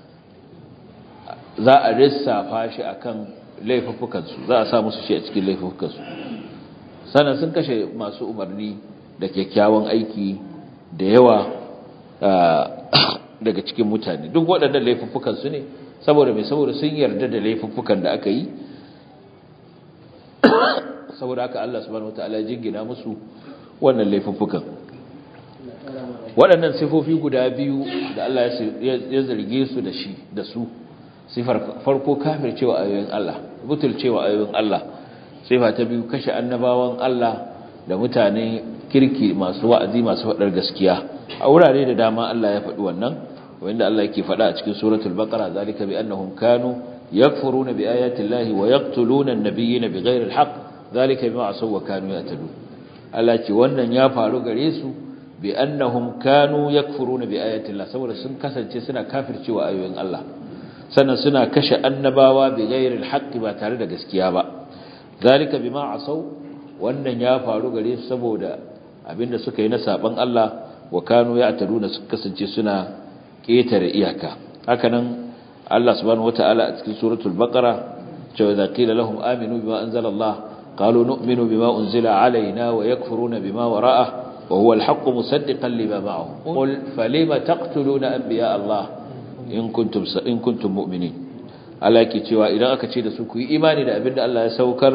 za a lissafa shi akan laifuffukansu za a sa musu shi a cikin laifuffukansu sannan sun kashe masu umarni da kyakkyawan aiki da yawa daga cikin mutane duk waɗannan laifuffukansu ne saboda mai saboda sun yarda da laifuffukan da aka yi saboda haka Allah subhanahu wataala ya jingina musu wannan laifuffukan waɗannan sifofi guda biyu da Allah ya zarge su da shi da su sifar farko kafircewa ayoyin Allah butulcewa ayoyin Allah sifa ta biyu kashe annabawan Allah da mutane kirki masu wa'azi masu faɗar gaskiya a wurare da dama Allah ya faɗi wannan wanda Allah yake faɗa a cikin suratul baqara zalika bi annahum kanu yakfuruna bi ayati llahi wa yaqtuluna an-nabiyyina bighayri al-haqq zalika bima asaw wa kanu yatadun Allah ce wannan ya faru gare su bi annahum kanu yakfuruna bi ayati llah saboda sun kasance suna kafircewa ayoyin Allah sannan suna kashe annabawa bighayri al-haqq ba tare da gaskiya ba zalika bima asaw wannan ya faru gare su saboda abinda suka yi na saban Allah wa kanu ya'taduna suka kasance suna ketare iyaka hakanan Allah subhanahu wataala a cikin suratul baqara cewa idza qila lahum aminu bima anzala Allah qalu nu'minu bima unzila alaina wa yakfuruna bima wara'ah wa huwa al-haqq musaddiqan lima ma'ahum qul falima taqtuluna anbiya Allah in kuntum in kuntum mu'minin Allah yake cewa idan aka ce da su ku yi imani da abinda Allah ya saukar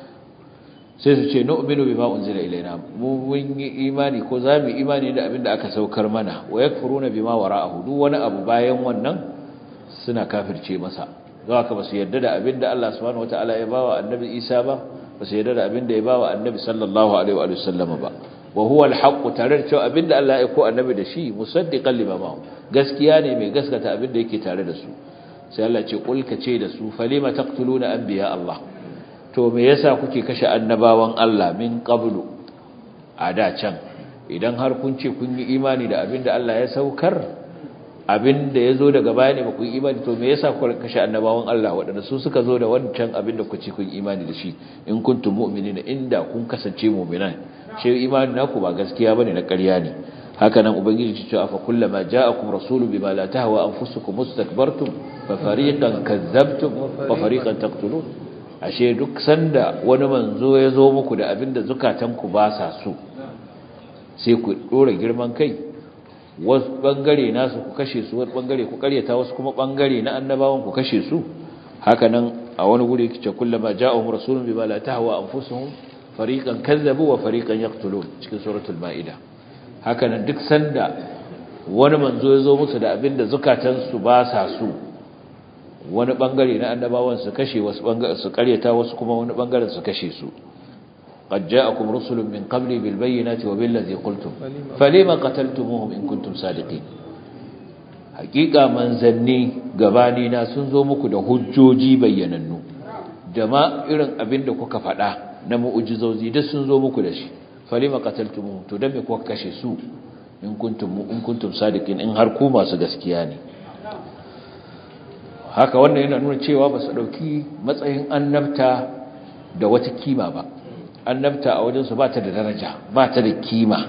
sai su ce nu'minu bima unzila ilaina mu mun yi imani ko za mu imani da abinda aka saukar mana wa yakfuruna bima wara'ahu duk wani abu bayan wannan suna kafirce masa zaka ba su yarda da abinda Allah subhanahu wataala ya bawa annabi Isa ba ba su yarda da abinda ya bawa annabi sallallahu alaihi wa sallama ba wa huwa al-haqq tare da cewa abinda Allah ya ko annabi da shi musaddiqan lima ma'ahu gaskiya ne mai gaskata abinda yake tare da su sai Allah ce kul ka ce da su falima taqtuluna anbiya Allah to me yasa kuke kashe annabawan Allah min qablu a da can idan har kun ce kun yi imani da abinda Allah ya saukar abinda yazo daga baya ne ba ku yi imani to me yasa kuka kashe annabawan Allah waɗanda su suka zo da wancan abinda ku ce kun imani da shi in kuntum mu'minina inda kun kasance mu'minan shi imani naku ba gaskiya bane na ƙarya ne haka nan ubangiji ce cewa fa kullama ja'akum rasulun bima la tahwa anfusukum mustakbartum fa fariqan kadzabtum wa fariqan taqtulun ashe duk sanda wani manzo ya zo muku da abinda zukatanku ba sa so sai ku dora girman kai wasu bangare nasu ku kashe su wani bangare ku karyata wasu kuma bangare na annabawan ku kashe su haka nan a wani guri kice kullama ja'ahum rasulun bima la tahwa anfusuhum fariqan kazzabu wa fariqan yaqtulun cikin suratul maida haka nan duk sanda wani manzo ya zo musu da abinda zukatansu ba sa so wani bangare na annabawan su kashe wasu bangare su karyata wasu kuma wani bangaren su kashe su qad ja'akum rusulun min qabli bil bayyinati wa bil ladzi qultum falima qataltumuhum in kuntum sadiqin hakika manzanni gabani na sun zo muku da hujjoji bayyanannu da ma irin abin da kuka faɗa na mu'ujizozi duk sun zo muku da shi falima qataltumuhum to dan me kuka kashe su in kuntum in kuntum sadiqin in har ku masu gaskiya ne haka wannan yana nuna cewa ba su dauki matsayin annabta da wata kima ba annabta a wajen su ba ta da daraja ba ta da kima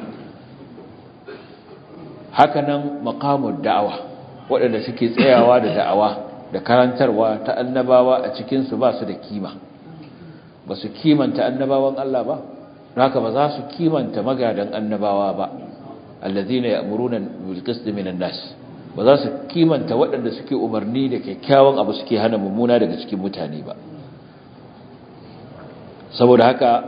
haka nan maqamud da'awa waɗanda suke tsayawa da da'awa da karantarwa ta annabawa a cikin su ba su da kima ba su kimanta annabawan Allah ba haka ba za su kimanta magadan annabawa ba allazina ya'muruna bil qist minan nas ba za su kimanta waɗanda suke umarni da kyakkyawan abu suke hana mummuna daga cikin mutane ba saboda haka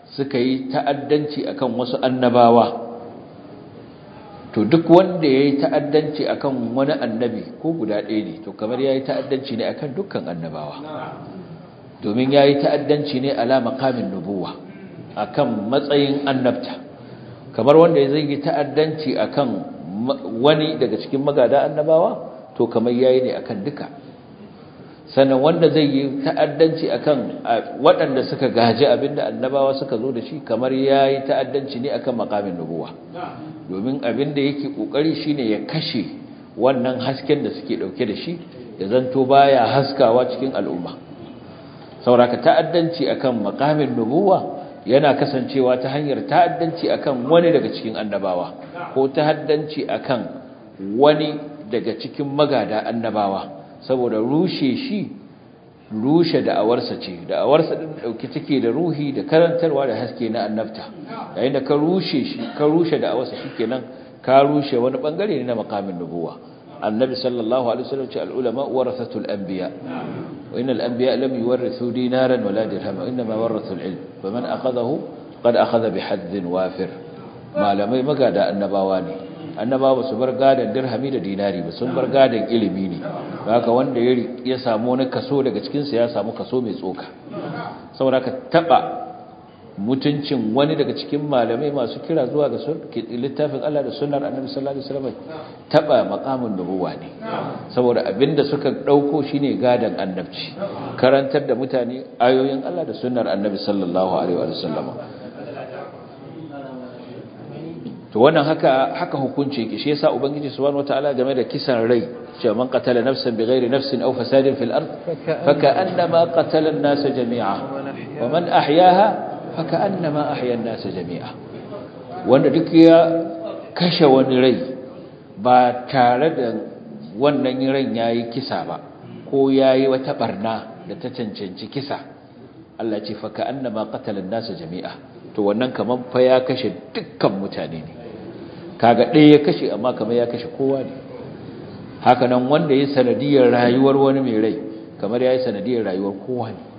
suka yi ta'addanci akan wasu annabawa to duk wanda ya yi ta'addanci akan wani annabi ko guda ɗaya ne to kamar ya yi ta'addanci ne akan dukkan annabawa domin ya yi ta'addanci ne ala makamin nubuwa akan matsayin annabta kamar wanda ya zai yi ta'addanci akan wani daga cikin magada annabawa to kamar ya yi ne akan duka sannan wanda zai yi ta'addanci akan waɗanda suka gaji abinda annabawa suka zo da shi kamar ya yi ta'addanci ne akan makamin nubuwa domin abinda yake ƙoƙari shine ya kashe wannan hasken da suke ɗauke da shi ya zanto baya haskawa cikin al'umma sauraka ta'addanci akan makamin nubuwa yana kasancewa ta hanyar ta'addanci akan wani daga cikin annabawa ko ta'addanci akan wani daga cikin magada annabawa saboda rushe shi rushe da'awarsa ce da'awarsa din dauke take da ruhi da karantarwa da haske na annabta yayin da ka rushe shi ka rushe da'awarsa shikenan ka rushe wani bangare ne na makamin nubuwa annabi sallallahu alaihi wasallam ce al-ulama warathatul anbiya wa innal anbiya lam yuwarrithu dinaran wala dirhama inma warathu al-ilm faman akhadahu qad akhadha bihadhin wafir malamai magada annabawa ne annabawa su bar gadan dirhami da dinari ba sun bar gadan ilimi ne haka wanda ya samu wani kaso daga cikin sa ya samu kaso mai tsoka saboda ka taba mutuncin wani daga cikin malamai masu kira zuwa ga littafin Allah da sunnar Annabi sallallahu alaihi wasallam taba maqamin nubuwa ne saboda abinda suka dauko shine gadan annabci karantar da mutane ayoyin Allah da sunnar Annabi sallallahu alaihi wasallam to wannan haka haka hukunci yake shi yasa ubangiji subhanahu wataala game da kisan rai cewa man qatala nafsan bighairi nafsin aw fasadin fil ard faka'annama qatala an-nas jami'a wa man ahyaha faka'annama ahya an-nas jami'a wanda duk ya kashe wani rai ba tare da wannan ran yayi kisa ba ko yayi wata barna da ta cancanci kisa Allah ce faka'annama qatala an-nas jami'a to wannan kaman fa ya kashe dukkan mutane ne kaga ɗaya ya kashe amma kamar ya kashe kowa ne haka nan wanda ya sanadiyar rayuwar wani mai rai kamar ya yi sanadiyar rayuwar kowa ne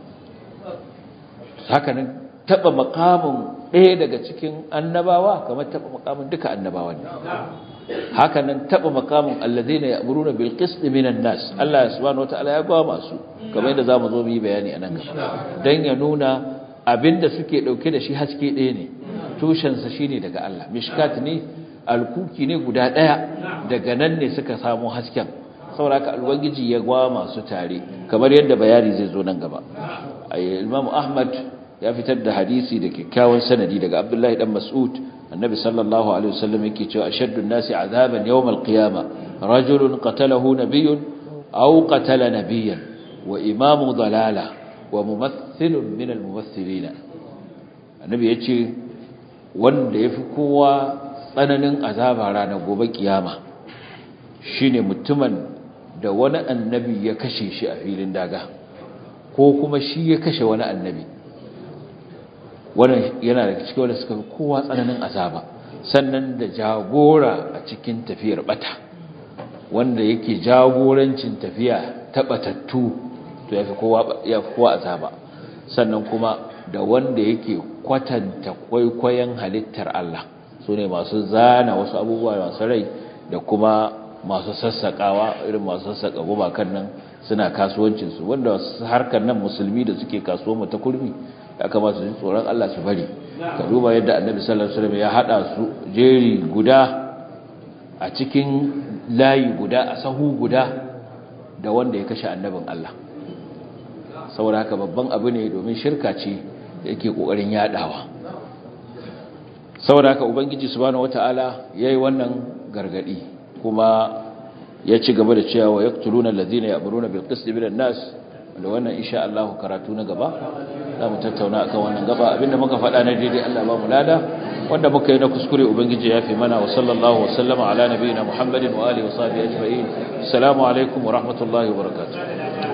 haka nan taɓa makamin ɗaya daga cikin annabawa kamar taɓa makamin duka annabawa ne haka nan taɓa makamin allazina ya'muruna bil qist minan nas Allah subhanahu wataala ya ba masu kamar yadda zamu zo mu yi bayani anan gaba dan ya nuna abinda suke dauke da shi haske ɗaya ne tushensa shine daga Allah mishkat ne alkuki ne guda ɗaya daga nan ne suka samu hasken sauraka alwagiji ya gwa masu tare kamar yadda bayani zai zo nan gaba Imam Ahmad ya fitar da hadisi da kyakkyawan sanadi daga Abdullahi dan Mas'ud annabi sallallahu alaihi wasallam yake cewa ashaddu an-nasi azaban yawm al-qiyamah rajulun qatalahu nabiyyun aw qatala nabiyyan wa imamu dalala wa mumaththilun min al-mumaththilin annabi yace wanda yafi kowa tsananin azaba ranar gobe kiyama shine mutumin da wani annabi ya kashe shi a filin daga ko kuma shi ya kashe wani annabi wannan yana da cikin wanda suka fi kowa tsananin azaba sannan da jagora a cikin tafiyar bata wanda yake jagorancin tafiya ta batattu to ya fi kowa azaba sannan kuma da wanda yake kwatanta kwaikwayon halittar Allah su ne masu zana wasu abubuwa masu rai da kuma masu sassaƙawa irin masu sassaƙa gumakan nan suna kasuwancinsu wanda harkar nan musulmi da suke kasuwa ta kurmi ya kamata su tsoron Allah su bari ka duba yadda annabi sallallahu alaihi wasallam ya hada su jeri guda a cikin layi guda a sahu guda da wanda ya kashe annabin Allah saboda haka babban abu ne domin shirka ce da yake kokarin yadawa saboda haka ubangiji subhanahu wataala yayi wannan gargadi kuma ya ci gaba da cewa wa yaqtuluna allazina ya'muruna bil qisti minan nas da wannan insha Allah karatu na gaba zamu tattauna akan wannan gaba abinda muka faɗa na daidai Allah ba mu lada wanda muka yi na kuskure ubangiji ya fi mana wa sallallahu wa sallama ala nabiyina muhammadin wa alihi wa sahbihi ajma'in assalamu alaikum wa rahmatullahi wa barakatuh